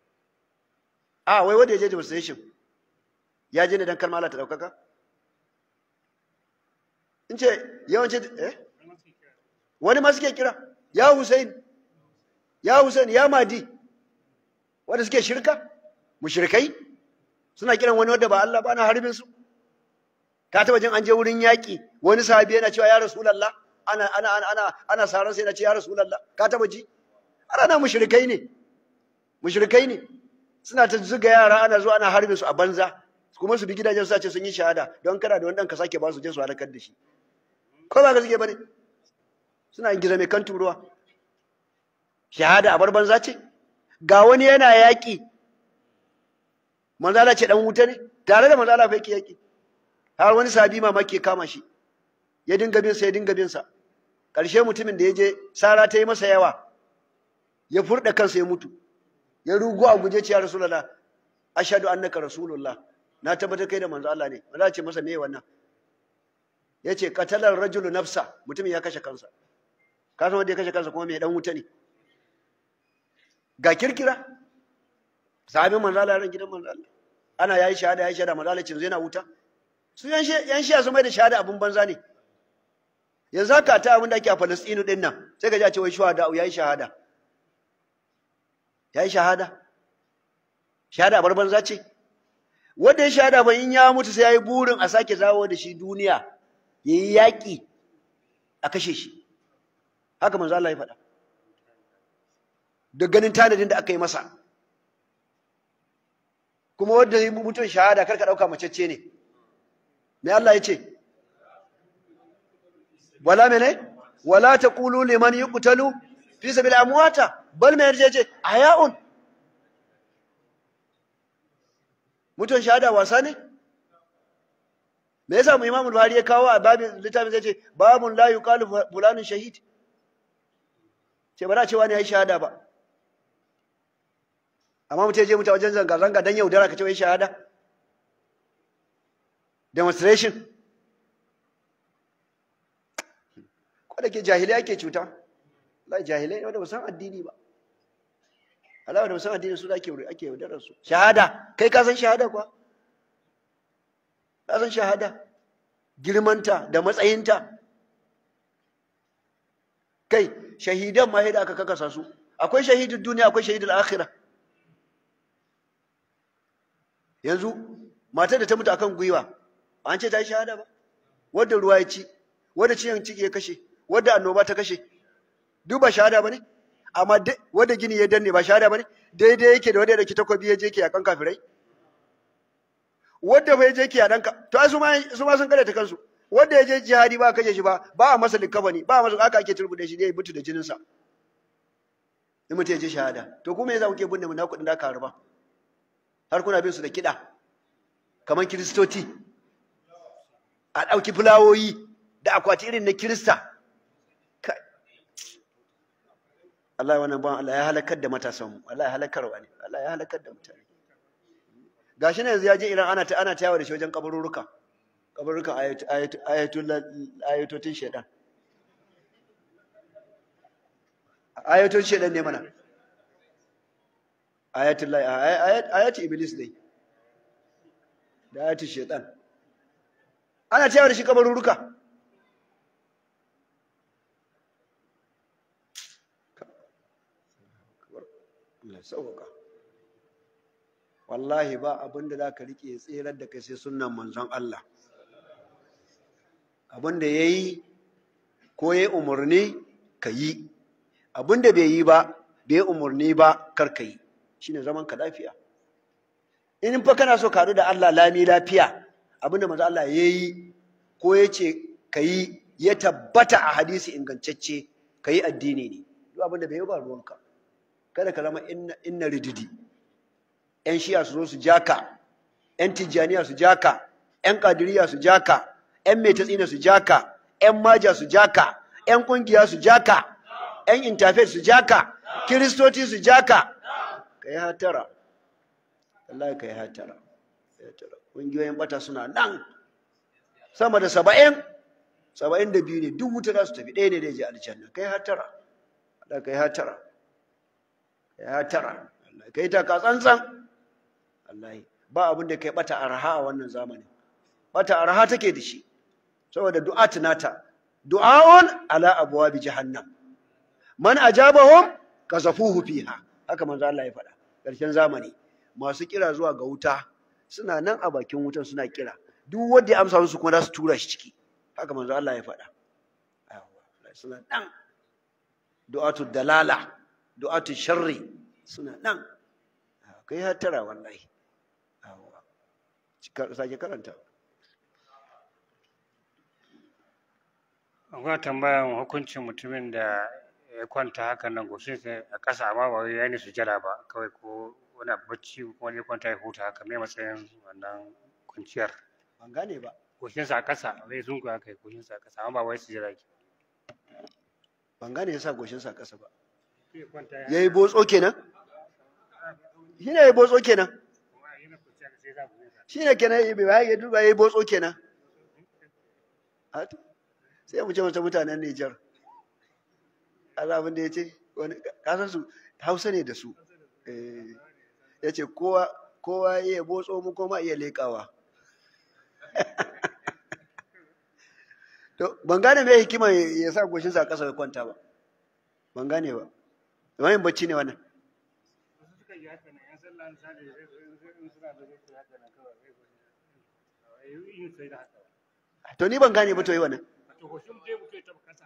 a wai wanda yaje demonstration ya je ne don kalmar Allah ta daukaka in ce yawanci eh wani ma suke kira ya Hussein ya Hussein ya Madi wanda suke shirka mushrikai suna kiran wani wanda ba Allah ba na harbin su ka taba jin an je wurin yaki wani sahabi yana cewa ya rasulullah ana ana ana ana ana saran sai yana ce ya rasulullah ka taba ji ana mushrikai ne mushrikai ne suna ta zuga yara ana zuwa ana harbin su a banza kuma su bi gidajen su ce sun yi shahada don kana da wani dan ka sake ba su je su halakar da shi ko ba ka suke bane suna yin gizo mai kan turuwa shahada a bar banza ce ga wani yana yaƙi manzala ce dan wuta ne tare da manzala fa yake yaƙi har wani sabi mamaki kama shi ya dinga bin sa ya dinga bin sa ƙarshe mutumin da ya je sara ta yi masa yawa ya furda kansa ya mutu ya rugo a guje ce ya rasulullah ashhadu annaka rasulullah na tabbatar kai da manzo Allah ne manzo ce masa me wannan yace qatalar rajulu nafsa mutumin ya kashe kansa ka san wanda ya kashe kansa kuma me dan wuta ne ga kirkira sahabin manzo Allah ran gidan manzo Allah ana yayi shahada yayi shahada manzo Allah cin yana wuta su yan shi yan shi su mai da shahada abun banza ne yanzu haka ta abin da ake a Falastinu din nan sai ka ji a ce wai shuhada yayi shahada yayi shahada shahada bar banza ce wanda ya shahada ba in ya mutu sai yayi burin a sake zawo da shi duniya yayi yaki a kashe shi haka manzo Allah ya faɗa da ganin tanadin da aka yi masa kuma wanda yi mutum shahada karka ɗauka macece ne me Allah ya ce wala mene wala taqulu liman yuqtalu fi sabil amwata bal me yace ce ayaun mutum shahada wasa ne me yasa mu Imam Buhari ya kawo a babin littafin zai ce babun la yuqalu fulanun shahid ce ba za a ce wani yayi shahada ba amma mutum ya je mutu wajen zanga-zanga don yaudara ka ce wai shahada demonstration ko da ke jahilai ake cuta Allah jahilai wanda ba san addini ba Allah wanda ba san addini su da ake ake yaudarar su shahada kai ka san shahada kuwa ka san shahada girmanta da matsayinta kai shahidan ma da aka kakasa su akwai shahidin duniya akwai shahidul akhirah yanzu matar da ta mutu akan gwiwa an ce ta yi shahada ba wadda ruwa ya ci wadda ciyan ciki ya kashe wadda annoba ta kashe duk ba shahada ba ne amma wadda gini ya danne ba shahada ba ne daidai yake da wadda da ki takobi ya je ke yakan kafirai wadda bai je ke yakan ka to ai su ma su ma sun kare ta kansu wadda ya je jihadi ba kashe shi ba ba a masa likabani ba a masa aka ake turbude shi ne ya mutu da jinin sa in mutu ya je shahada to kuma yasa kuke binne mu na kudin da aka harba har kuna bin su da kiɗa kamar kiristoci a ɗauki fulawoyi da akwati irin na kirista Allah wannan ban Allah ya halakar da matasanmu Allah ya halakarwa ne Allah ya halakar da mutane gashi ne yanzu ya je Iran ana ta ana ta yawo da shi wajen kabururuka kabururukan ayatul ayatotin shedan ayatun shedan ne mana ayatul ayat iblis ne da ayatul shedan ana cewa da shi kabaruruka wallahi ba abin da za ka riƙe tserar da kai sai sunan manzon Allah abin da ya yi ko ya umarni ka yi abin da bai yi ba bai umarni ba kar ka yi shi ne zaman ka lafiya in fa kana so ka haɗu da Allah lami lafiya abin da manzon Allah ya yi ko ya ce ka yi ya tabbata a hadisi ingantacce ka yi addini ne duk abin da bai yi ba ruwanka kada ka zama inna rididi ‘yan shiya su zo su jaka, ‘yan tijjaniya su jaka, ‘yan kadiriya su jaka, ‘yan metatsina su jaka, ‘yan maja su jaka, ‘yan ƙungiya su jaka, ‘yan intafet su jaka, kiristoci su jaka. Ka yi hatara, Allah ka yi hatara. Ƙungiyoyin bata suna nan, sama da saba'in, saba'in da biyu ne, duk wuta za su tafi ɗaya ne da ya je aljanna. Ka yi hatara, Allah ka yi hatara. Ka yi hatara, Allah ka yi taka tsantsan. wallahi ba abin da kai bata arha a wannan zamanin bata arha take da shi saboda du'a tunata du'aun ala abwabi jahannam man ajabahum kazafuhu fiha haka manzo Allah ya faɗa ƙarshen zamani masu kira zuwa ga wuta suna nan a bakin wutan suna kira duk wanda ya amsa musu kuma za su tura shi ciki haka manzo Allah ya faɗa suna nan du'atu dalala du'atu sharri suna nan kai hatara wallahi sake karanta akwai tambayan hukuncin mutumin da ya kwanta haka nan goshin sai a ƙasa amma ba wai ya yi sujada ba kawai ko wani bacci ko wani kwanta ya huta haka mai matsayin wannan kwanciyar ban gane ba goshin sa a ƙasa wai sun ku haka goshin sa a ƙasa amma ba wai sujada ke ban gane yasa goshin sa a ƙasa ba ya kwanta ya yayi botso kenan shi ne yayi botso kenan yana kwanciya sai ya sa goshin sa shi ne kenan yayi bai ya duba yayi botso kenan A to, sai mu ce mata mutanen Nijar Allah abin da ya ce wani kasan su Hausa ne da su eh ya ce kowa kowa iya botso mu koma iya leƙawa to ban gane me hikima ya sa goshin sa ƙasa ya kwanta ba ban gane ba wani bacci ne wannan wasu suka yi haka nan yan sallah misali in suna da zai haka nan kawai sai yin sai da haka to ni ban gane ba to yi wannan to goshin dai mutum ya taɓa kasa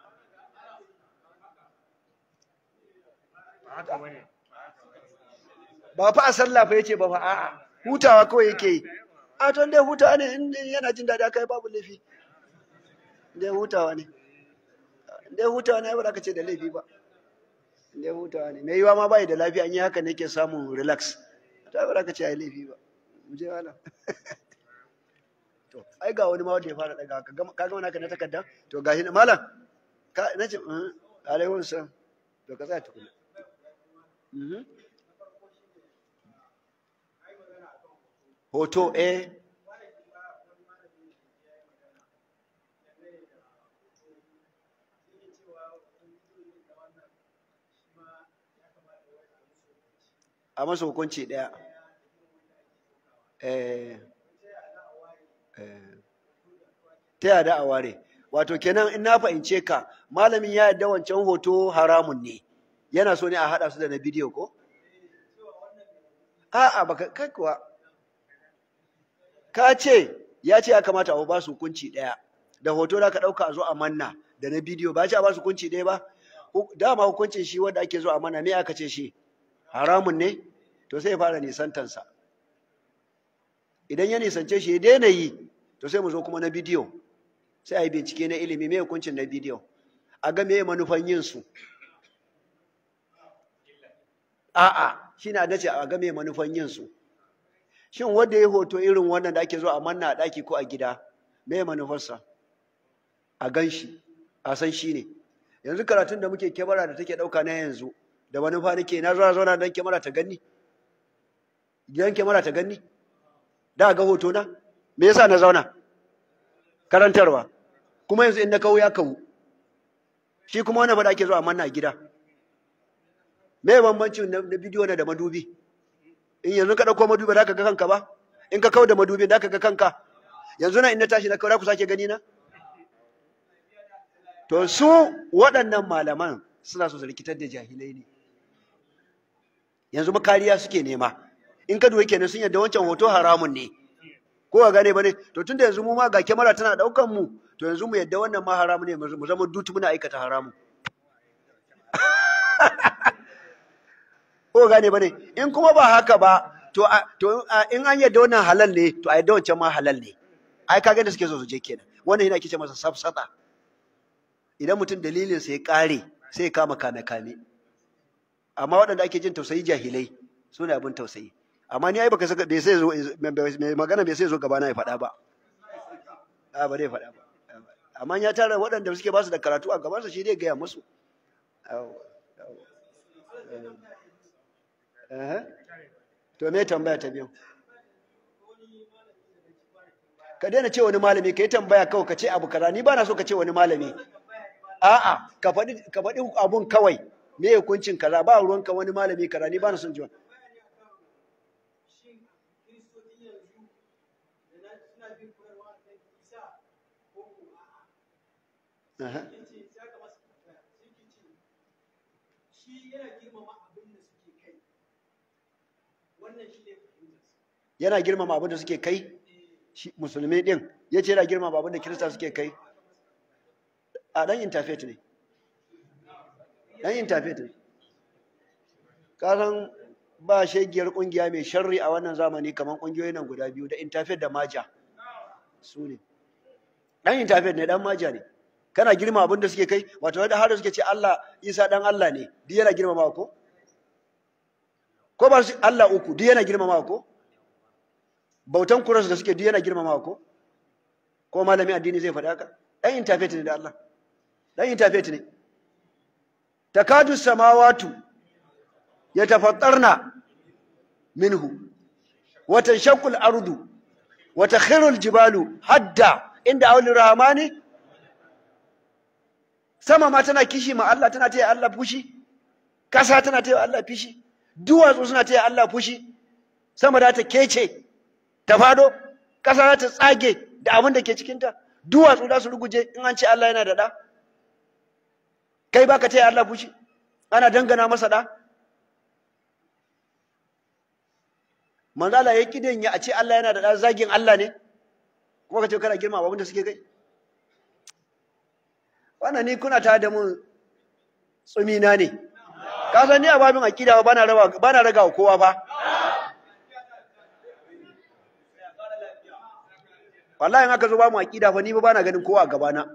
ba haka bane ba fa a sallah fa yace ba fa a'a hutawa kawai yake yi a to dai hutawa ne in yana jin daɗi aka yi babu laifi dai hutawa ne dai hutawa ne ba za ka ce da laifi ba dai hutawa ne mai yiwa ma bai da lafiya an yi haka ne ke samun relax ta ba za ka ce ai laifi ba mu je wala to ai ga wani ma wanda ya fara daga ka gama ka gama naka na takarda to gashi na malam ka nace alaikum salam to ka tsaya tukuna mhm hoto eh a masa hukunci ɗaya eh eh ta yada a ware wato kenan in na fahimce ka malamin ya yadda wancan hoto haramun ne yana so ne a haɗa su da na bidiyo ko a'a baka kai kuwa ka ce ya ce ya kamata a ba su hukunci ɗaya da hoto da ka ɗauka a zo a manna da na bidiyo ba ce a ba su hukunci ɗaya ba dama hukuncin shi wanda ake zo a manna me aka ce shi haramun ne to sai ya fara nisantansa idan ya nisance shi ya daina yi to sai mu zo kuma na bidiyo sai a yi bincike na ilimi mai hukuncin na bidiyo a ga me manufan yin su a'a shi na dace a ga me manufan yin su shin wanda ya hoto irin wannan da ake zo a manna a ɗaki ko a gida me manufarsa a gan shi a san shi ne yanzu karatun da muke kyamara da take ɗauka na yanzu da manufa nake na zuwa zauna don kyamara ta ganni idan kyamara ta ganni da ga hoto na me yasa na zauna karantarwa kuma yanzu in na kawo ya kawo shi kuma wannan ba da ake zuwa manna gida me bambancin na bidiyo na da madubi in yanzu ka dauko madubi da ka ga kanka ba in ka kawo da madubi da ka ga kanka yanzu na in na tashi na kawo ku sake gani na to su waɗannan malaman suna so su rikitar da jahilai ne yanzu makariya suke nema in ka duwa kenan sun yadda wancan hoto haramun ne ko ga gane bane to tunda yanzu mu ma ga kyamara tana daukan mu to yanzu mu yadda wannan ma haramu ne mu zama dutu muna aikata haramu ko gane bane in kuma ba haka ba to to in an yadda wannan halal ne to a yadda wancan ma halal ne ai kaga da suke so su je kenan wannan yana kice masa safsata idan mutum dalilin sa ya kare sai ya kama kame kame amma waɗanda ake jin tausayi jahilai su ne abin tausayi amma ni ai baka saka bai sai zo mai magana bai sai zo gaba na ya faɗa ba a ba dai faɗa ba amma ya tara waɗanda suke ba su da karatu a gabansa shi dai gaya musu to me tambaya ta biyu ka daina ce wani malami ka yi tambaya kawai ka ce abu kaza ni ba na so ka ce wani malami a'a ka faɗi ka faɗi abun kawai me hukuncin kaza ba ruwanka wani malami kaza ni ba na son ji wani yana girmama abin da suke kai musulmi din ya ce yana girmama abin da kirista suke kai a ɗan interfaith ne ɗan interfaith ne kasan ba shegiyar ƙungiya mai sharri a wannan zamani kamar ƙungiyoyin nan guda biyu da interfaith da maja su ne ɗan interfaith ne ɗan maja ne kana girma abin da suke kai wato da har suke ce Allah Isa dan Allah ne duk yana girmama ko ko ba su Allah uku duk yana girmama ko bautan kuras da suke duk yana girmama ko ko malami addini zai faɗa haka dan interfaith ne da Allah dan interfaith ne takadu samawatu yatafattarna minhu wa tanshaqqu al-ardu wa takhiru al-jibalu hadda inda awli rahmani sama ma tana kishi ma Allah tana taya Allah fushi ƙasa tana taya Allah fushi duwatsu suna taya Allah fushi sama da ta kece ta fado ƙasa za ta tsage da abin da ke cikinta duwatsu za su ruguje in an ce Allah yana da ɗa kai baka taya Allah fushi ana dangana masa ɗa manzala ya kidan ya a ce Allah yana da ɗa zagin Allah ne kuma ka ce kana girma abin da suke kai wannan ni kuna tare da mun tsumina ne ka san ni a babin akida ba na raba ba na raga kowa ba wallahi in aka zo ba mu akida fa ni ba na ganin kowa a gaba na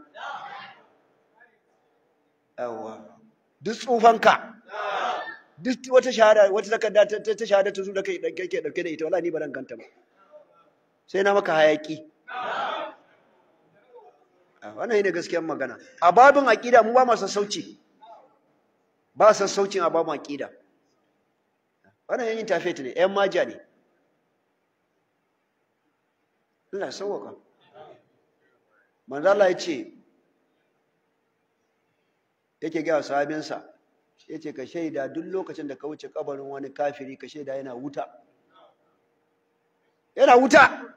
yawa duk tsufanka duk wata shahada wata takarda ta shahada ta zo da kai kake dauke da ita wallahi ni ba dan ganta ba sai na maka hayaki wannan ne gaskiyar magana a babin aqida mu ba mu sassauci ba sassaucin a babin aqida wannan yin tafet ne ƴan maja ne Allah ya sauwaka manzo Allah ya ce yake ga sahabinsa yace ka shaida duk lokacin da ka wuce kabarin wani kafiri ka shaida yana wuta yana wuta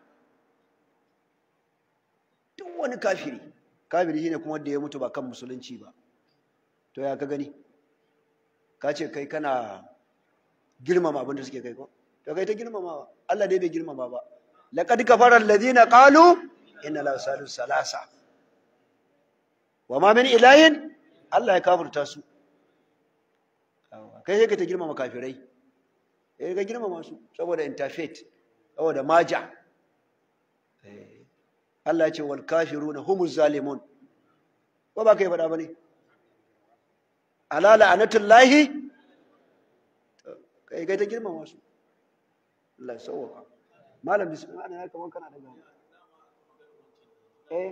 duk wani kafiri kafiri shine kuma wanda ya mutu ba kan musulunci ba to ya ka gani ka ce kai kana girmama abin da suke kai ko to kai ta girmamawa Allah dai bai girmama ba laqad kafara alladhina qalu inna la salisu salasa wa ma min ilahin Allah ya kafirta su kai sai ka ta girmama kafirai eh ka girmama su saboda interfaith saboda maja Allah ya ce wal kafiruna humuz zalimun ko ba kai faɗa bane ala la'anatullahi kai kai ta girmama su Allah ya sauwaka malam bismillah ana kamar kana daga eh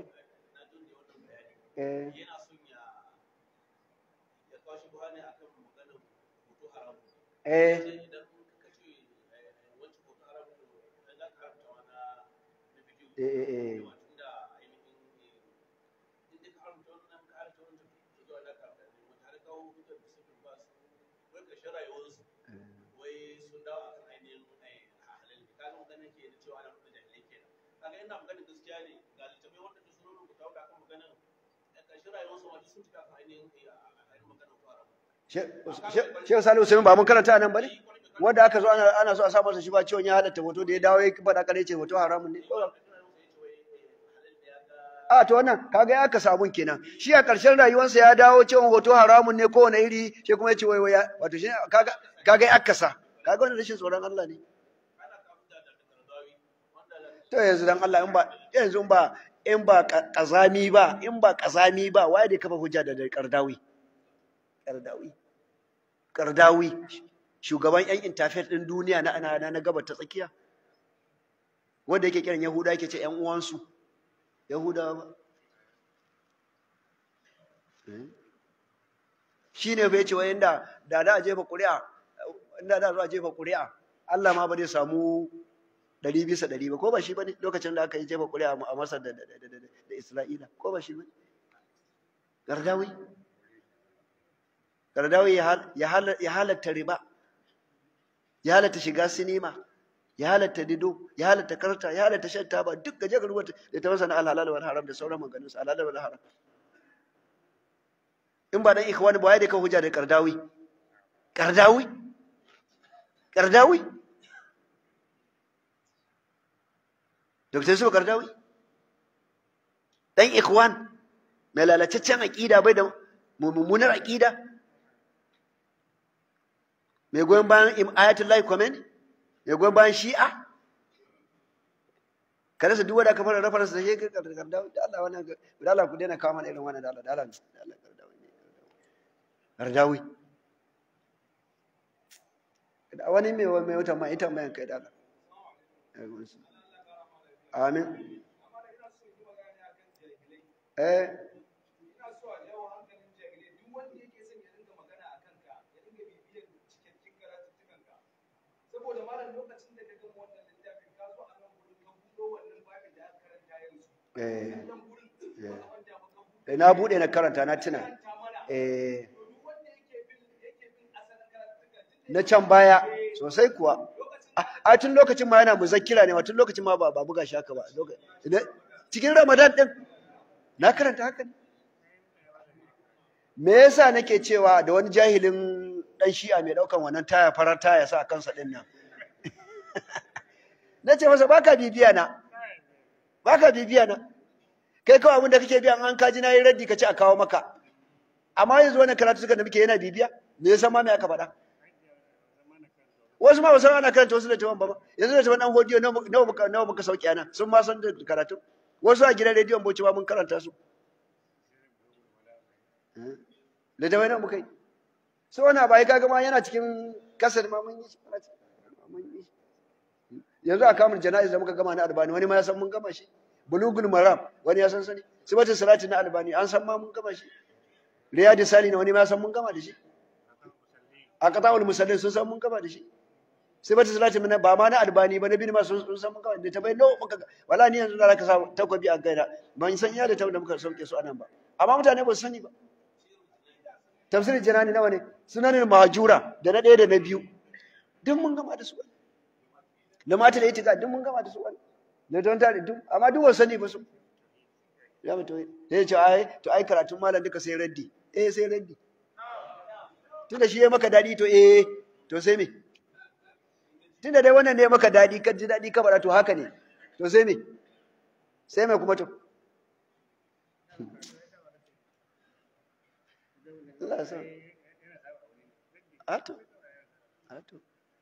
eh yana son ya ya kawo shi buhari akan maganar hoto haram eh sai idan ka ce wancan hoto haram da za ka haramta wani na bidiyo eh eh yawa tunda ainihin in dai ka haramta wannan ka haramta wannan to zuwa da ka haramta ne wata har kawo hujjar da suke ba su wai ƙarshen rayuwarsu wai sun dawo a kan ainihin halal ne kaga magana ke da cewa ana mutu jahilai kenan kaga ina magana gaskiya ne ga littafai wanda duk sun rubuta wa akan maganar ƙarshen rayuwarsu ma duk sun tafi akan ainihin ainihin maganar hoto haram Shehu Salihu Usaimin ba mun karanta nan bane wanda aka zo ana ana so a sa masa shi ba ciwon ya halatta hoto da ya dawo ya faɗa kare ce hoto haramun ne a to wannan kaga ya aka sabun kenan shi a ƙarshen rayuwarsa ya dawo cewa hoto haramun ne kowane iri shi kuma ya ce wai wai wato shi kaga kaga ya aka sa kaga wannan rashin tsoron Allah ne to yanzu dan Allah in ba yanzu in ba in ba kazami ba in ba kazami ba waye da kafa hujja da kardawi kardawi kardawi shugaban yan interfaith din duniya na ana na gabar ta tsakiya wanda yake kiran yahuda yake ce yan uwansu yahudawa ba shine bai ce wai inda da da a jefa ƙuri'a inda da zo a jefa ƙuri'a Allah ma ba zai samu ɗari bisa ɗari ba ko ba shi ba ne lokacin da aka yi jefa ƙuri'a a Masar da Isra'ila ko ba shi ba ne Gardawi Gardawi ya halatta riba ya halatta shiga sinima ya halatta dido ya halatta karta ya halatta shan taba duk gaje ga rubuta da ta masa na alhalal wal haram da sauran maganganun su alhalal wal haram in ba dan ikhwani ba ya da ka hujja da Gardawi Gardawi Gardawi Dr. Yusuf Gardawi dan ikhwan mai lalataccen aqida bai da mummunar aqida mai goyon bayan ayatullahi Khomeini mai goyon bayan shi'a kada su duk wanda aka fara rafa da shi Gardawi da Allah wannan da Allah ku daina kawo mana irin wannan da Allah da Allah da Allah Gardawi da wani mai mai wata mai ita mai kai da Allah Amin. Eh. saboda malam lokacin da ka gama wannan littafin ka zo a nan gurin ka buɗo wannan babin da aka karanta yanzu Eh. nan gurin ba a manta ba ka buɗo Eh, na bude na karanta na tuna. karanta mana Eh. to duk wanda yake bin yake bin asalin karatukan Na can baya sosai kuwa. A- A tun lokacin ma yana muzakkira ne, ma tun lokacin ma ba ba buga shi haka ba. Loka- Ina- Cikin Ramadan din na karanta haka ne. Me yasa nake cewa da wani jahilin dan shi'a mai daukan wannan taya farar taya sa a kansa din nan. Na ce masa baka bibiya na. Baka bibiya na. Kai kawai abin da kake biya an kaji na yi raddi ka ce a kawo maka. Amma yanzu wannan karatu suka da muke yana bibiya. Me yasa ma me aka faɗa? wasu ma ba san ana karanta wasu da ba ba yanzu da taban dan hodiyo nawa muka nawa muka sauki ana sun ma san da karatu wasu a gidan rediyon Bauchi ba mun karanta su da taban nawa muka yi so wannan ba kaga ma yana cikin kasar ma mun yi shi ana cikin- mun yi shi. yanzu a kamun jana'iz da muka gama na albani wani ma ya san mun gama shi bulugul maram wani ya san sani sifatin salati na albani an san ma mun gama shi riyadi sali na wani ma ya san mun gama da shi a qata'ul musallin sun san mun gama da shi sai bata salati mana ba ma na albani ba na bin ma sun sun san muka da tabai no muka wala ni yanzu da zaka sa takwabi a gaida ban san iya da tabbata muka sauke su anan ba amma mutane ba su sani ba tafsirin janani nawa ne sunanin mahajura da na ɗaya da na biyu duk mun gama da su da mata da itika duk mun gama da su da don tare duk amma duk wasu sani ba su ya mutu sai ya ce ai to ai karatun malam duka sai raddi eh sai raddi tunda shi ya maka dadi to eh to sai me tunda dai wannan ne ya maka dadi ka ji dadi ka faɗa to haka ne to sai me sai me kuma to Allah ya sa ato ato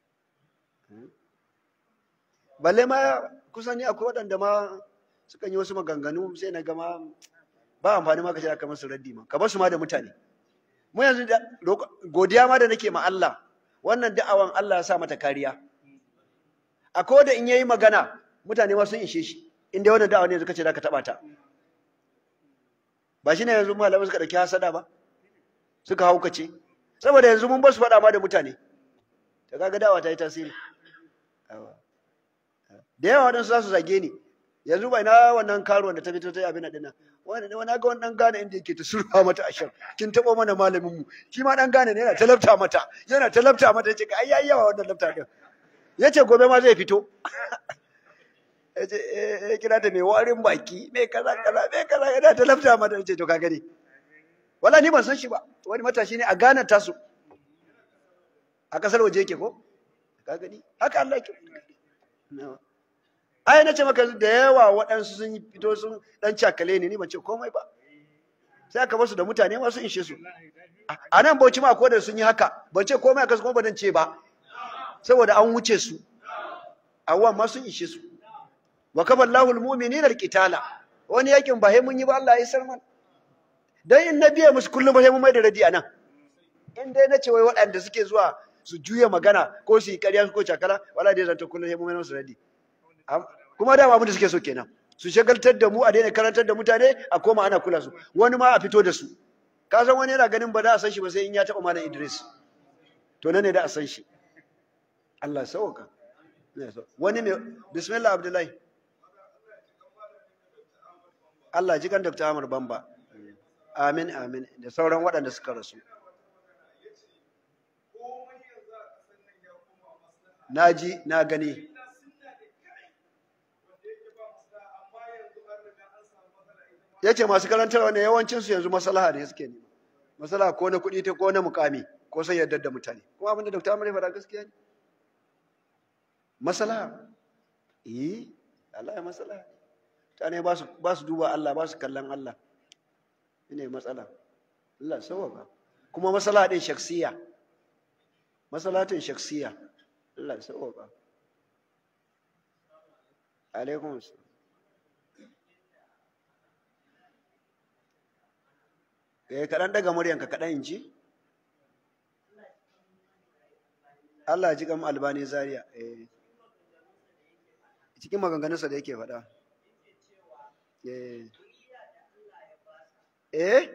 balle ma kusan ni akwai waɗanda ma sukan yi wasu maganganu sai na gama ba amfani ma ka ce aka masu raddi ma ka bar su ma da mutane mu yanzu da roko- godiya ma da nake ma Allah wannan da'awan Allah ya sa mata kariya akwai da in yayi magana mutane ma sun ishe shi inda wannan da'awa ne suka ce da ka taba ta ba shine yanzu malamai suka dauki hasada ba suka haukace saboda yanzu mun ba su faɗa ma da mutane ta kaga da'awa ta yi tasiri Yawa. da yawa waɗansu za su zage ni yanzu bai na wannan karuwan da ta fito ta yi abin nan wani wani ga wani dan gane inda yake ta surfa mata ashar kin taɓa mana malamin mu shi ma dan gane ne yana ta lafta mata yana ta lafta mata yace ai yayi yawa wannan lafta din yace gobe ma zai fito yace eh eh, kira ta mai warin baki mai kaza kaza mai kaza yana ta lafta mata yace to ka gani wala ni ban san shi ba wani matashi ne a Ghana tasu a kasar waje yake ko ka gani haka Allah yake No. ai na ce maka da yawa waɗansu sun yi fito sun ɗan cakale ne ni ban ce komai ba sai aka basu da mutane masu inshe su a nan bauchi ma ko da sun yi haka ban ce komai aka kuma ban ce ba saboda an wuce su awwan ma sun ishe su wa kaballahu almu'minina alqitala wani yakin ba sai mun yi ba Allah ya sarman dan in na biye musu kullum ba sai mun mai da radi anan in dai na ce wai waɗanda suke zuwa su juya magana ko su yi ƙarya ko cakala wala dai zanta kullum sai mun mai musu radi Am- kuma dama abin da suke so kenan su shagaltar da mu a daina karantar da mutane a koma ana kula su wani ma a fito da su ka san wani yana ganin ba da a san shi ba sai in ya taɓa malam Idris to nan ne da a san shi Allah sauka wani mai bismillah abdullahi Allah ji kan Dr. Ahmad Bamba amin amin da sauran waɗanda suka rasu na ji na gani ya ce masu karantarwa ne yawancinsu yanzu masalaha ne suke nema masalaha ko na kuɗi ta ko na mukami ko sai yardar da mutane kuma abinda Dr. Ahmad ya faɗa gaskiya ne masalaha eh Allah ya masalaha mutane ba su ba su duba Allah ba su kallon Allah ne matsala Allah sauwaka kuma masalaha din shaksiya masalahatin shaksiya Allah sauwaka alaikum assalam eh kaɗan daga muryanka kaɗan in ji Allah ya ji kam albani zaria eh cikin maganganunsa da yake faɗa eh eh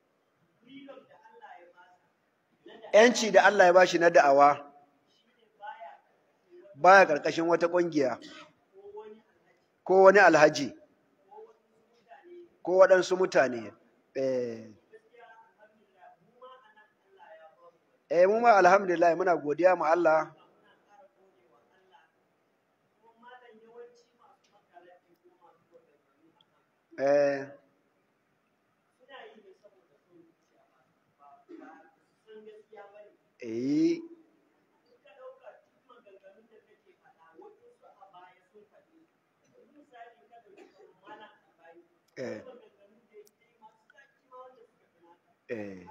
yanci da Allah ya bashi na da'awa baya ƙarƙashin wata ƙungiya ko wani alhaji ko waɗansu mutane eh Eh mu ma alhamdulillah muna godiya ma Allah. Eh Eh Eh Eh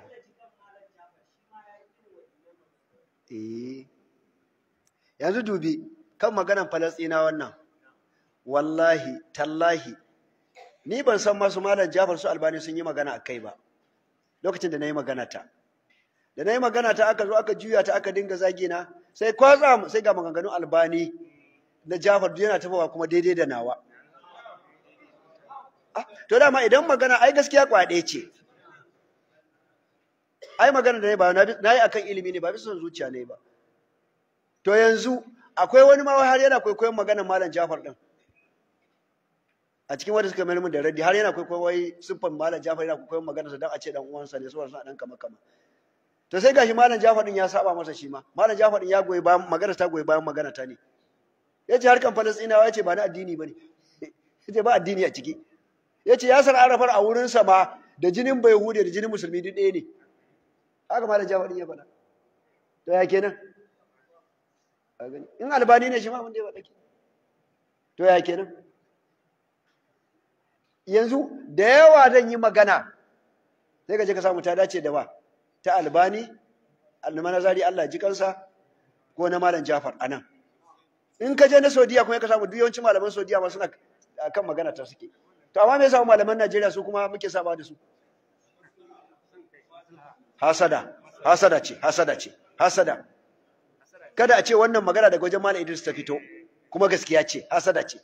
Eh. Yanzu dubi kan maganan Falasɗina wannan. Wallahi, tallahi, ni ban san masu malam Jafar su Albani sun yi magana a kai ba. Lokacin da na yi magana ta. Da na yi magana ta aka zo aka juya ta aka dinga zagi na, sai kwatsa sai ga maganganun Albani na Jafar duk yana tafawa kuma daidai da nawa. Ah, to dama idan magana ai gaskiya kwaɗe ce. ai magana da ne ba na yi akan ilimi ne ba bisa son zuciya ne ba to yanzu akwai wani ma har yana kwaikwayon maganar malam Jafar din a cikin wanda suka mayar min da raddi har yana kwaikwayon wai siffan malam Jafar yana kwaikwayon maganar sa dan a ce dan uwansa ne saboda suna dan kama kama to sai gashi malam Jafar din ya saba masa shi ma malam Jafar din ya goyi bayan maganar ta goyi bayan magana ta ne yace harkan Falastinawa yace ba na addini bane yace ba addini a ciki yace Yasir Arafar a wurin sa ma da jinin Bayhude da jinin Musulmi duk ɗaya ne haka malam Jafar din ya faɗa to ya kenan a gani in albani ne shi ma wanda ya faɗa to ya kenan yanzu da yawa zan yi magana sai ka je ka samu ta dace da ba ta albani almanazari Allah ji kansa ko na malam Jafar anan in ka je na Saudiya kuma ka samu duk yawancin malaman Saudiya ma suna kan magana ta suke to amma me yasa malaman Najeriya su kuma muke saba da su hasada hasada ce hasada ce hasada kada a ce wannan magana daga wajen malam Idris ta fito kuma gaskiya ce hasada ce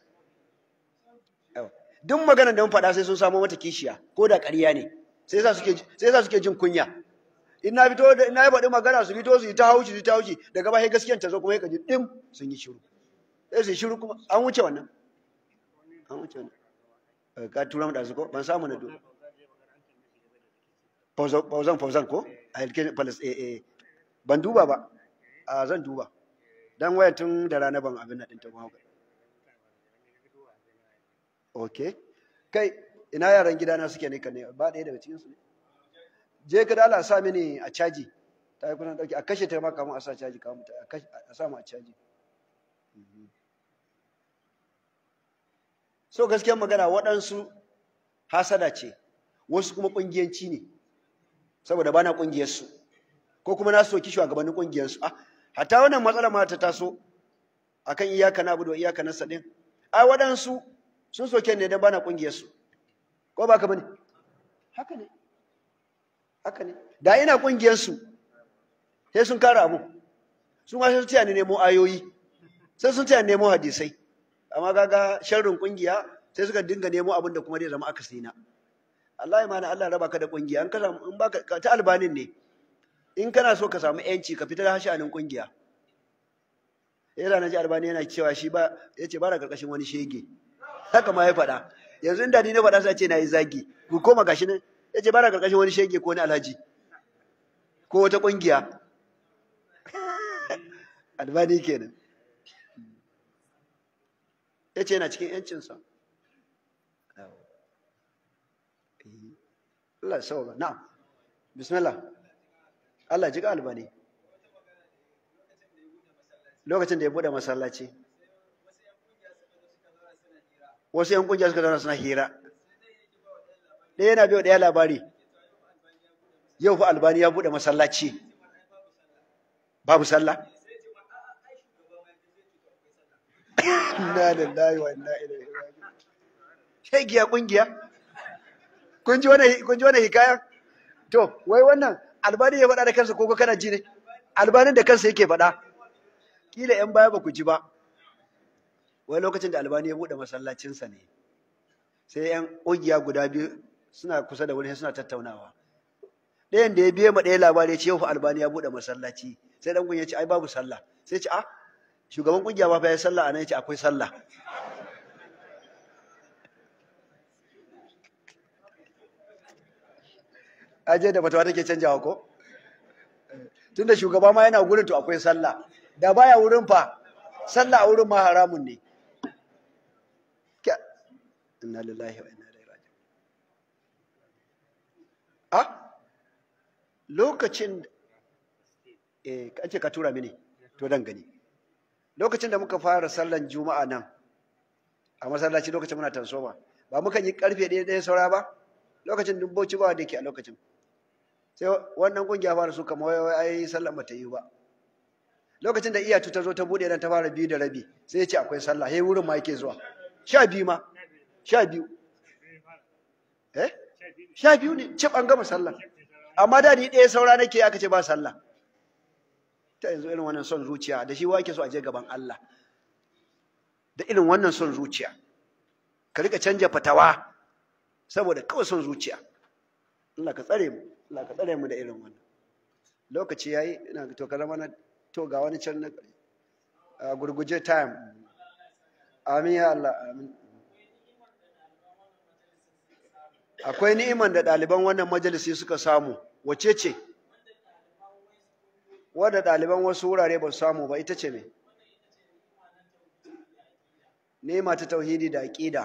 duk maganar da mun faɗa sai sun samu mata kishiya ko da ƙarya ne sai yasa suke sai yasa suke jin kunya in na fito da na yi faɗi magana su fito su yi ta hauci su yi ta hauci daga ba sai gaskiyan ta zo kuma ya kaji dim sun yi shiru sai su yi shiru kuma an wuce wannan an wuce wannan ka tura mu da su ko ban samu na duba fauzan fauzan ko a yalke palas eh eh ban duba ba a zan duba dan waya tun da rana ban abin nan din ta kuma okay kai ina yaran gidana suke ne kan ne ba ɗaya daga cikin su ne je ka da Allah sa mini a caji ta yi kunan dauki a kashe ta ma kamun a sa caji kamun ta a sa mu a caji so gaskiyar magana waɗansu hasada ce wasu kuma ƙungiyanci ne saboda bana ƙungiyarsu ko kuma na soki shugabannin ƙungiyarsu ah hatta wannan matsala ma ta taso akan iyaka na abudu iyaka na sadin ai waɗansu sun soke ne dan bana ƙungiyarsu ko ba ka bane haka ne haka ne da ina ƙungiyarsu sai sun kara abu su ma sai sun taya ni nemo ayoyi sai sun taya nemo hadisai amma kaga sharrin kungiya sai suka dinga nemo abin da kuma zai zama akasi na Allah ya mana Allah raba ka da kungiya in ka in baka ta albanin ne in kana so ka samu yanci ka fitar hashanin kungiya yana naji albani yana cewa shi ba yace ba da karkashin wani shege haka ma ya faɗa yanzu inda ni na faɗa sai ce na yi zagi ku koma gashi nan yace ba da karkashin wani shege ko wani alhaji ko wata kungiya albani kenan ya ce yana cikin ‘yancinsa. Allah ya sauwa na'am bismillah Allah ji ga albani lokacin da ya bude masallaci wasu yan kungiya suka zauna suna hira ɗaya yana biyo ɗaya labari yau fa albani ya bude masallaci babu sallah inna lillahi wa inna ilaihi raji'un shegiya kungiya kun ji wannan kun ji wannan hikaya to wai wannan albani ya faɗa da kansa ko kana ji ne albanin da kansa yake faɗa kila yan baya ba ku ji ba wai lokacin da albani ya buɗe masallacinsa ne sai yan ƙungiya guda biyu suna kusa da wani suna tattaunawa ɗayan da ya biye ma ɗaya labari ya ce yau fa albani ya buɗe masallaci sai ɗan ya ce ai babu sallah sai ce ah shugaban kungiya ba fa ya sallah anan yace akwai sallah aje da fatawa take canjawa ko tunda shugaba ma yana gurin to akwai sallah da baya wurin fa sallah a wurin ma haramun ne inna lillahi wa inna ilaihi raji'un ah lokacin eh kace ka tura mini to dan gani lokacin da muka fara sallan juma'a nan a masallaci lokacin muna tansoma ba muka yi karfe ɗaya ɗaya saura ba lokacin dubboci ba da ke a lokacin sai wannan kungiya fara su kama wai ai sallan ba ta yi ba lokacin da iyatu ta zo ta buɗe nan ta fara biyu da rabi sai ya ce akwai sallah sai wurin ma yake zuwa sha biyu ma sha biyu eh sha biyu ne cip an gama sallah amma da ni ɗaya saura nake aka ce ba sallah ta yanzu irin wannan son zuciya da shi wake so a je gaban Allah da irin wannan son zuciya ka rika canja fatawa saboda kawai son zuciya Allah ka tsare mu Allah ka tsare mu da irin wannan lokaci yayi ina to ka zama na to ga wani can na a gurguje time amin ya Allah amin akwai ni'iman da ɗaliban wannan majalisi suka samu wace ce wadda ɗaliban wasu wurare ba su samu ba ita ce ne ni'ima ta tauhidi da aƙida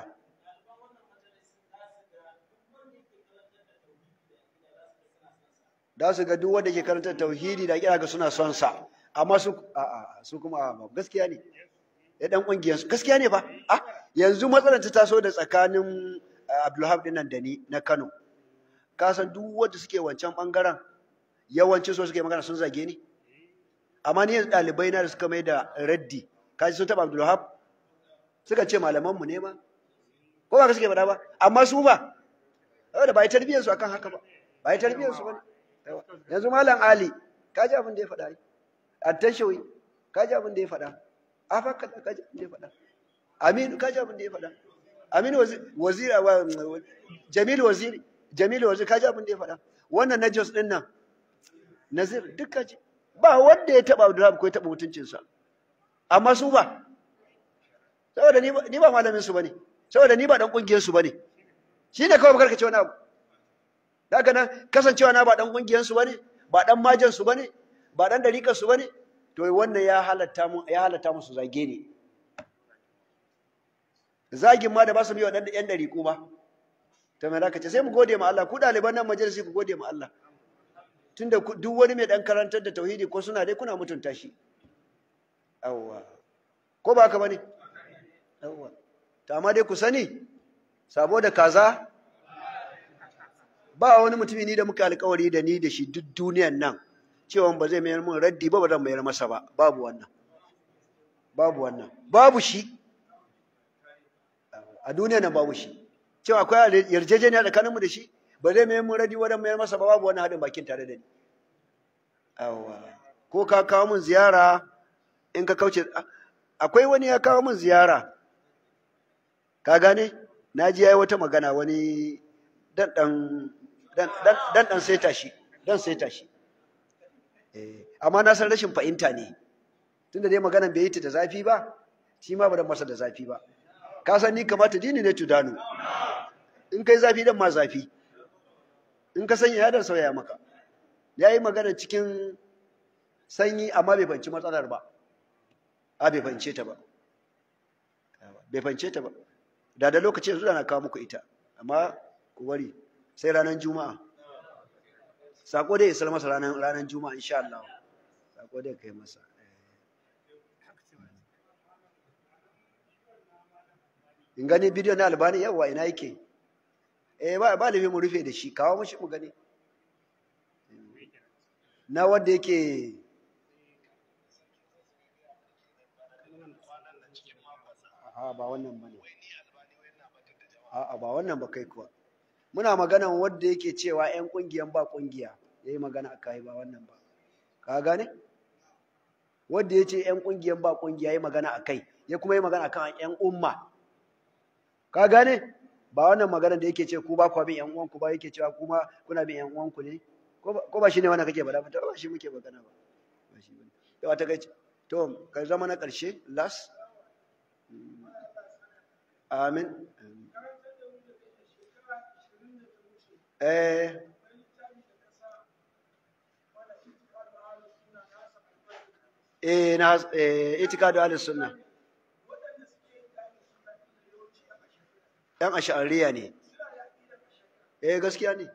da su ga duk wanda ke karanta tauhidi da aƙida ga suna son sa amma su a a su kuma a gaskiya ne ya dan kungiyar su gaskiya ne fa ah yanzu matsalar ta taso da tsakanin Abdulhab din nan da ni na Kano ka san duk wanda suke wancan bangaren yawanci so suke magana sun zage ni amma ni yanzu ɗalibai na da suka mai da raddi kaji sun taɓa Abdulhab suka ce malaman mu ne ma ko ba ka suke faɗa ba amma su ba saboda ba yi tarbiyyar su akan haka ba ba yi tarbiyyar su ba yanzu malam Ali kaji abin da ya faɗa attashawi kaji abin da ya faɗa afaka kaji abin da ya faɗa aminu kaji abin da ya faɗa aminu waziri jamil waziri jamil waziri kaji abin da ya faɗa wannan na jos din nan nazir duk kaji ba wanda ya taɓa abdullahi ko ya taɓa mutuncinsa amma su ba saboda ni ba malamin su bane saboda ni ba dan kungiyar su bane shine kawai bakar ka ce wani abu daga nan kasancewa na ba dan kungiyar su bane ba dan majan su bane ba dan dariƙar su bane to wannan ya halatta mu ya halatta musu zage ne zagin ma da ba su biyo dan yan dariƙu ba to me zaka ce sai mu gode ma Allah ku ɗaliban nan majalisi ku gode ma Allah tunda duk wani mai dan karantar da tauhidi ko suna dai kuna mutunta shi awwa ko ba haka bane awwa to amma dai ku sani sabo da kaza ba wani mutumi ni da muka alƙawari da ni da shi duk duniyan nan cewa ba zai mayar mun raddi ba ba zan mayar masa ba babu wannan babu wannan babu shi a duniya nan babu shi cewa akwai yarjejeniya tsakaninmu da shi ba zai mayar mun raddi ba zan mayar masa ba babu wannan haɗin bakin tare da ni awa ko ka kawo mun ziyara in ka kauce akwai wani ya kawo mun ziyara ka gane na ji yayi wata magana wani dan dan dan dan dan saita shi dan saita shi amma na san rashin fahimta ne tunda dai maganan bai yi ta da zafi ba shi ma ba dan masa da zafi ba ka san ni kamata dini ne tudanu in kai zafi dan ma zafi in ka sanya ya dan sauya maka ya yi magana cikin sanyi amma bai fanci matsalar ba a bai fance ta ba bai fance ta ba da da lokaci yanzu da na kawo muku ita amma ku bari sai ranar juma'a sako dai isar masa ranar ranar juma'a insha Allah sako dai kai masa in gani bidiyo na albani yawa ina yake eh ba ba lafi mu rufe da shi kawo mushi mu gani na wanda yake a ba wannan bane a ba wannan ba kai kuwa muna magana wanda yake cewa ƴan kungiyan ba kungiya yayi magana akai ba wannan ba ka gane wanda yace ƴan kungiyan ba kungiya yayi magana akai ya kuma yi magana akan ƴan umma ka gane ba wannan magana da yake ce ku ba ku bin ƴan uwanku ba yake cewa kuma kuna bin ƴan uwanku ne ko ba shi ne wannan kake faɗa ba ba shi muke magana ba ba shi bane to wata gaci to ka zama na ƙarshe last amin eh eh na eh itikadu ahlus sunna yan ash'ariya ne eh gaskiya ne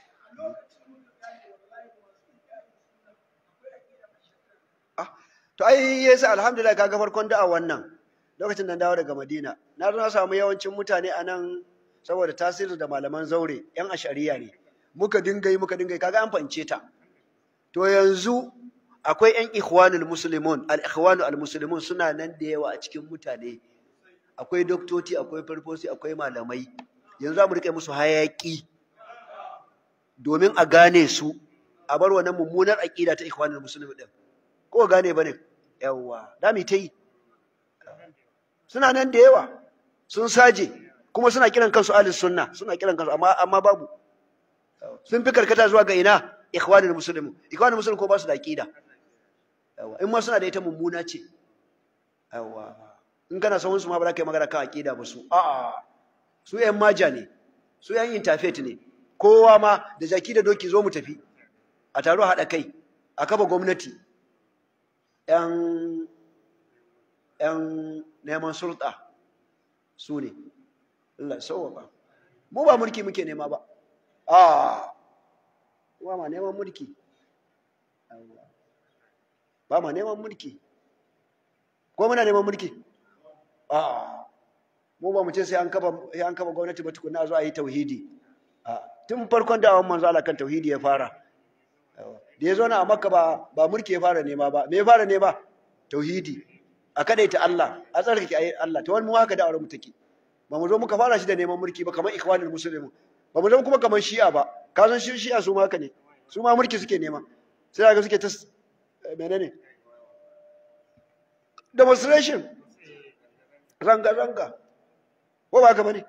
to ai yasa alhamdulillah kaga farkon da'a wannan lokacin da dawo daga Madina na zo na samu yawancin mutane a nan saboda tasirin da malaman zaure yan ashariya ne muka dinga yi muka dinga yi kaga an fahimce ta to yanzu akwai yan ikhwanul muslimun al ikhwanu al muslimun suna nan da yawa a cikin mutane akwai doktoci akwai farfosi akwai malamai yanzu za mu rike musu hayaki domin a gane su a bar wannan mummunar aqida ta ikhwanul muslimin din ko gane bane yawa da mu ta yi suna nan da yawa sun saje kuma suna kiran kansu ahlus sunna suna kiran kansu amma amma babu sun fi karkata zuwa ga ina ikhwanul muslimin ikhwanul muslimin ko ba su da aqida yawa in ma suna da ita mummuna ce yawa in kana son su ma ba za ka yi magana kan aqida ba su a'a su yan maja ne su yan interfaith ne kowa ma da jaki da doki zo mu tafi a taro haɗa kai a kafa gwamnati yan yan neman sulta su ne Allah sauwaka mu ba mulki muke nema ba a ba ma neman mulki ba ma neman mulki ko muna neman mulki a mu ba mu ce sai an kafa sai an kafa gwamnati ba tukunna zo a yi tauhidi a tun farkon da awon manzo Allah kan tauhidi ya fara da ya zo na a makka ba ba mulki ya fara nema ba me ya fara nema tauhidi a kadaita Allah a tsarkake ayi Allah to wani mu haka da mu take ba mu zo muka fara shi da neman mulki ba kamar ikhwanul muslimin ba mu zo kuma kamar shi'a ba ka san shi shi'a su ma haka ne su ma mulki suke nema sai ga suke ta menene demonstration ranga ranga ko ba haka bane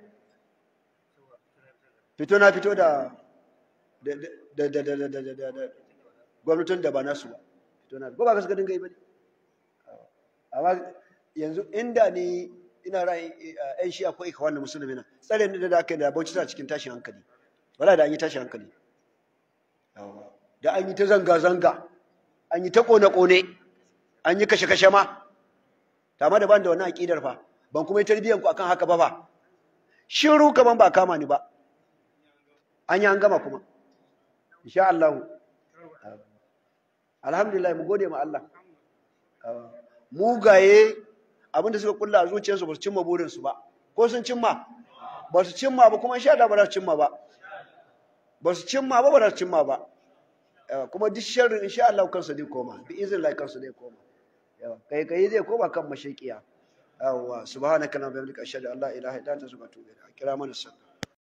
fito na fito da da da da da da da da gwamnatin da ba nasu ba fito na ko ba ka suka dinga yi bane amma yanzu inda ni ina ra'ayin ƴan shi akwai ikwan da musulmi na tsare ni da aka yi da bauchi tana cikin tashin hankali wala da an yi tashin hankali da an yi ta zanga-zanga an yi ta kone-kone an yi kashe-kashe ma tama da ban da wannan aƙidar fa ban kuma yi tarbiyyar ku akan haka ba fa shiru kaman ba kama ni ba an yi an gama kuma insha Allah alhamdulillah mu gode ma Allah mugaye abinda suka kulla a zuciyarsu ba su cimma burinsu ba ko sun cimma ba su cimma ba kuma sha da ba za su cimma ba ba su cimma ba ba za su cimma ba kuma duk sharrin insha Allah kansu zai koma bi izin Allah kansu zai koma kai kai zai koma kan mashaqiya yawa subhanaka allahumma wa bihamdika ashhadu an la ilaha illa anta astaghfiruka wa atubu ilaik kira mana sallah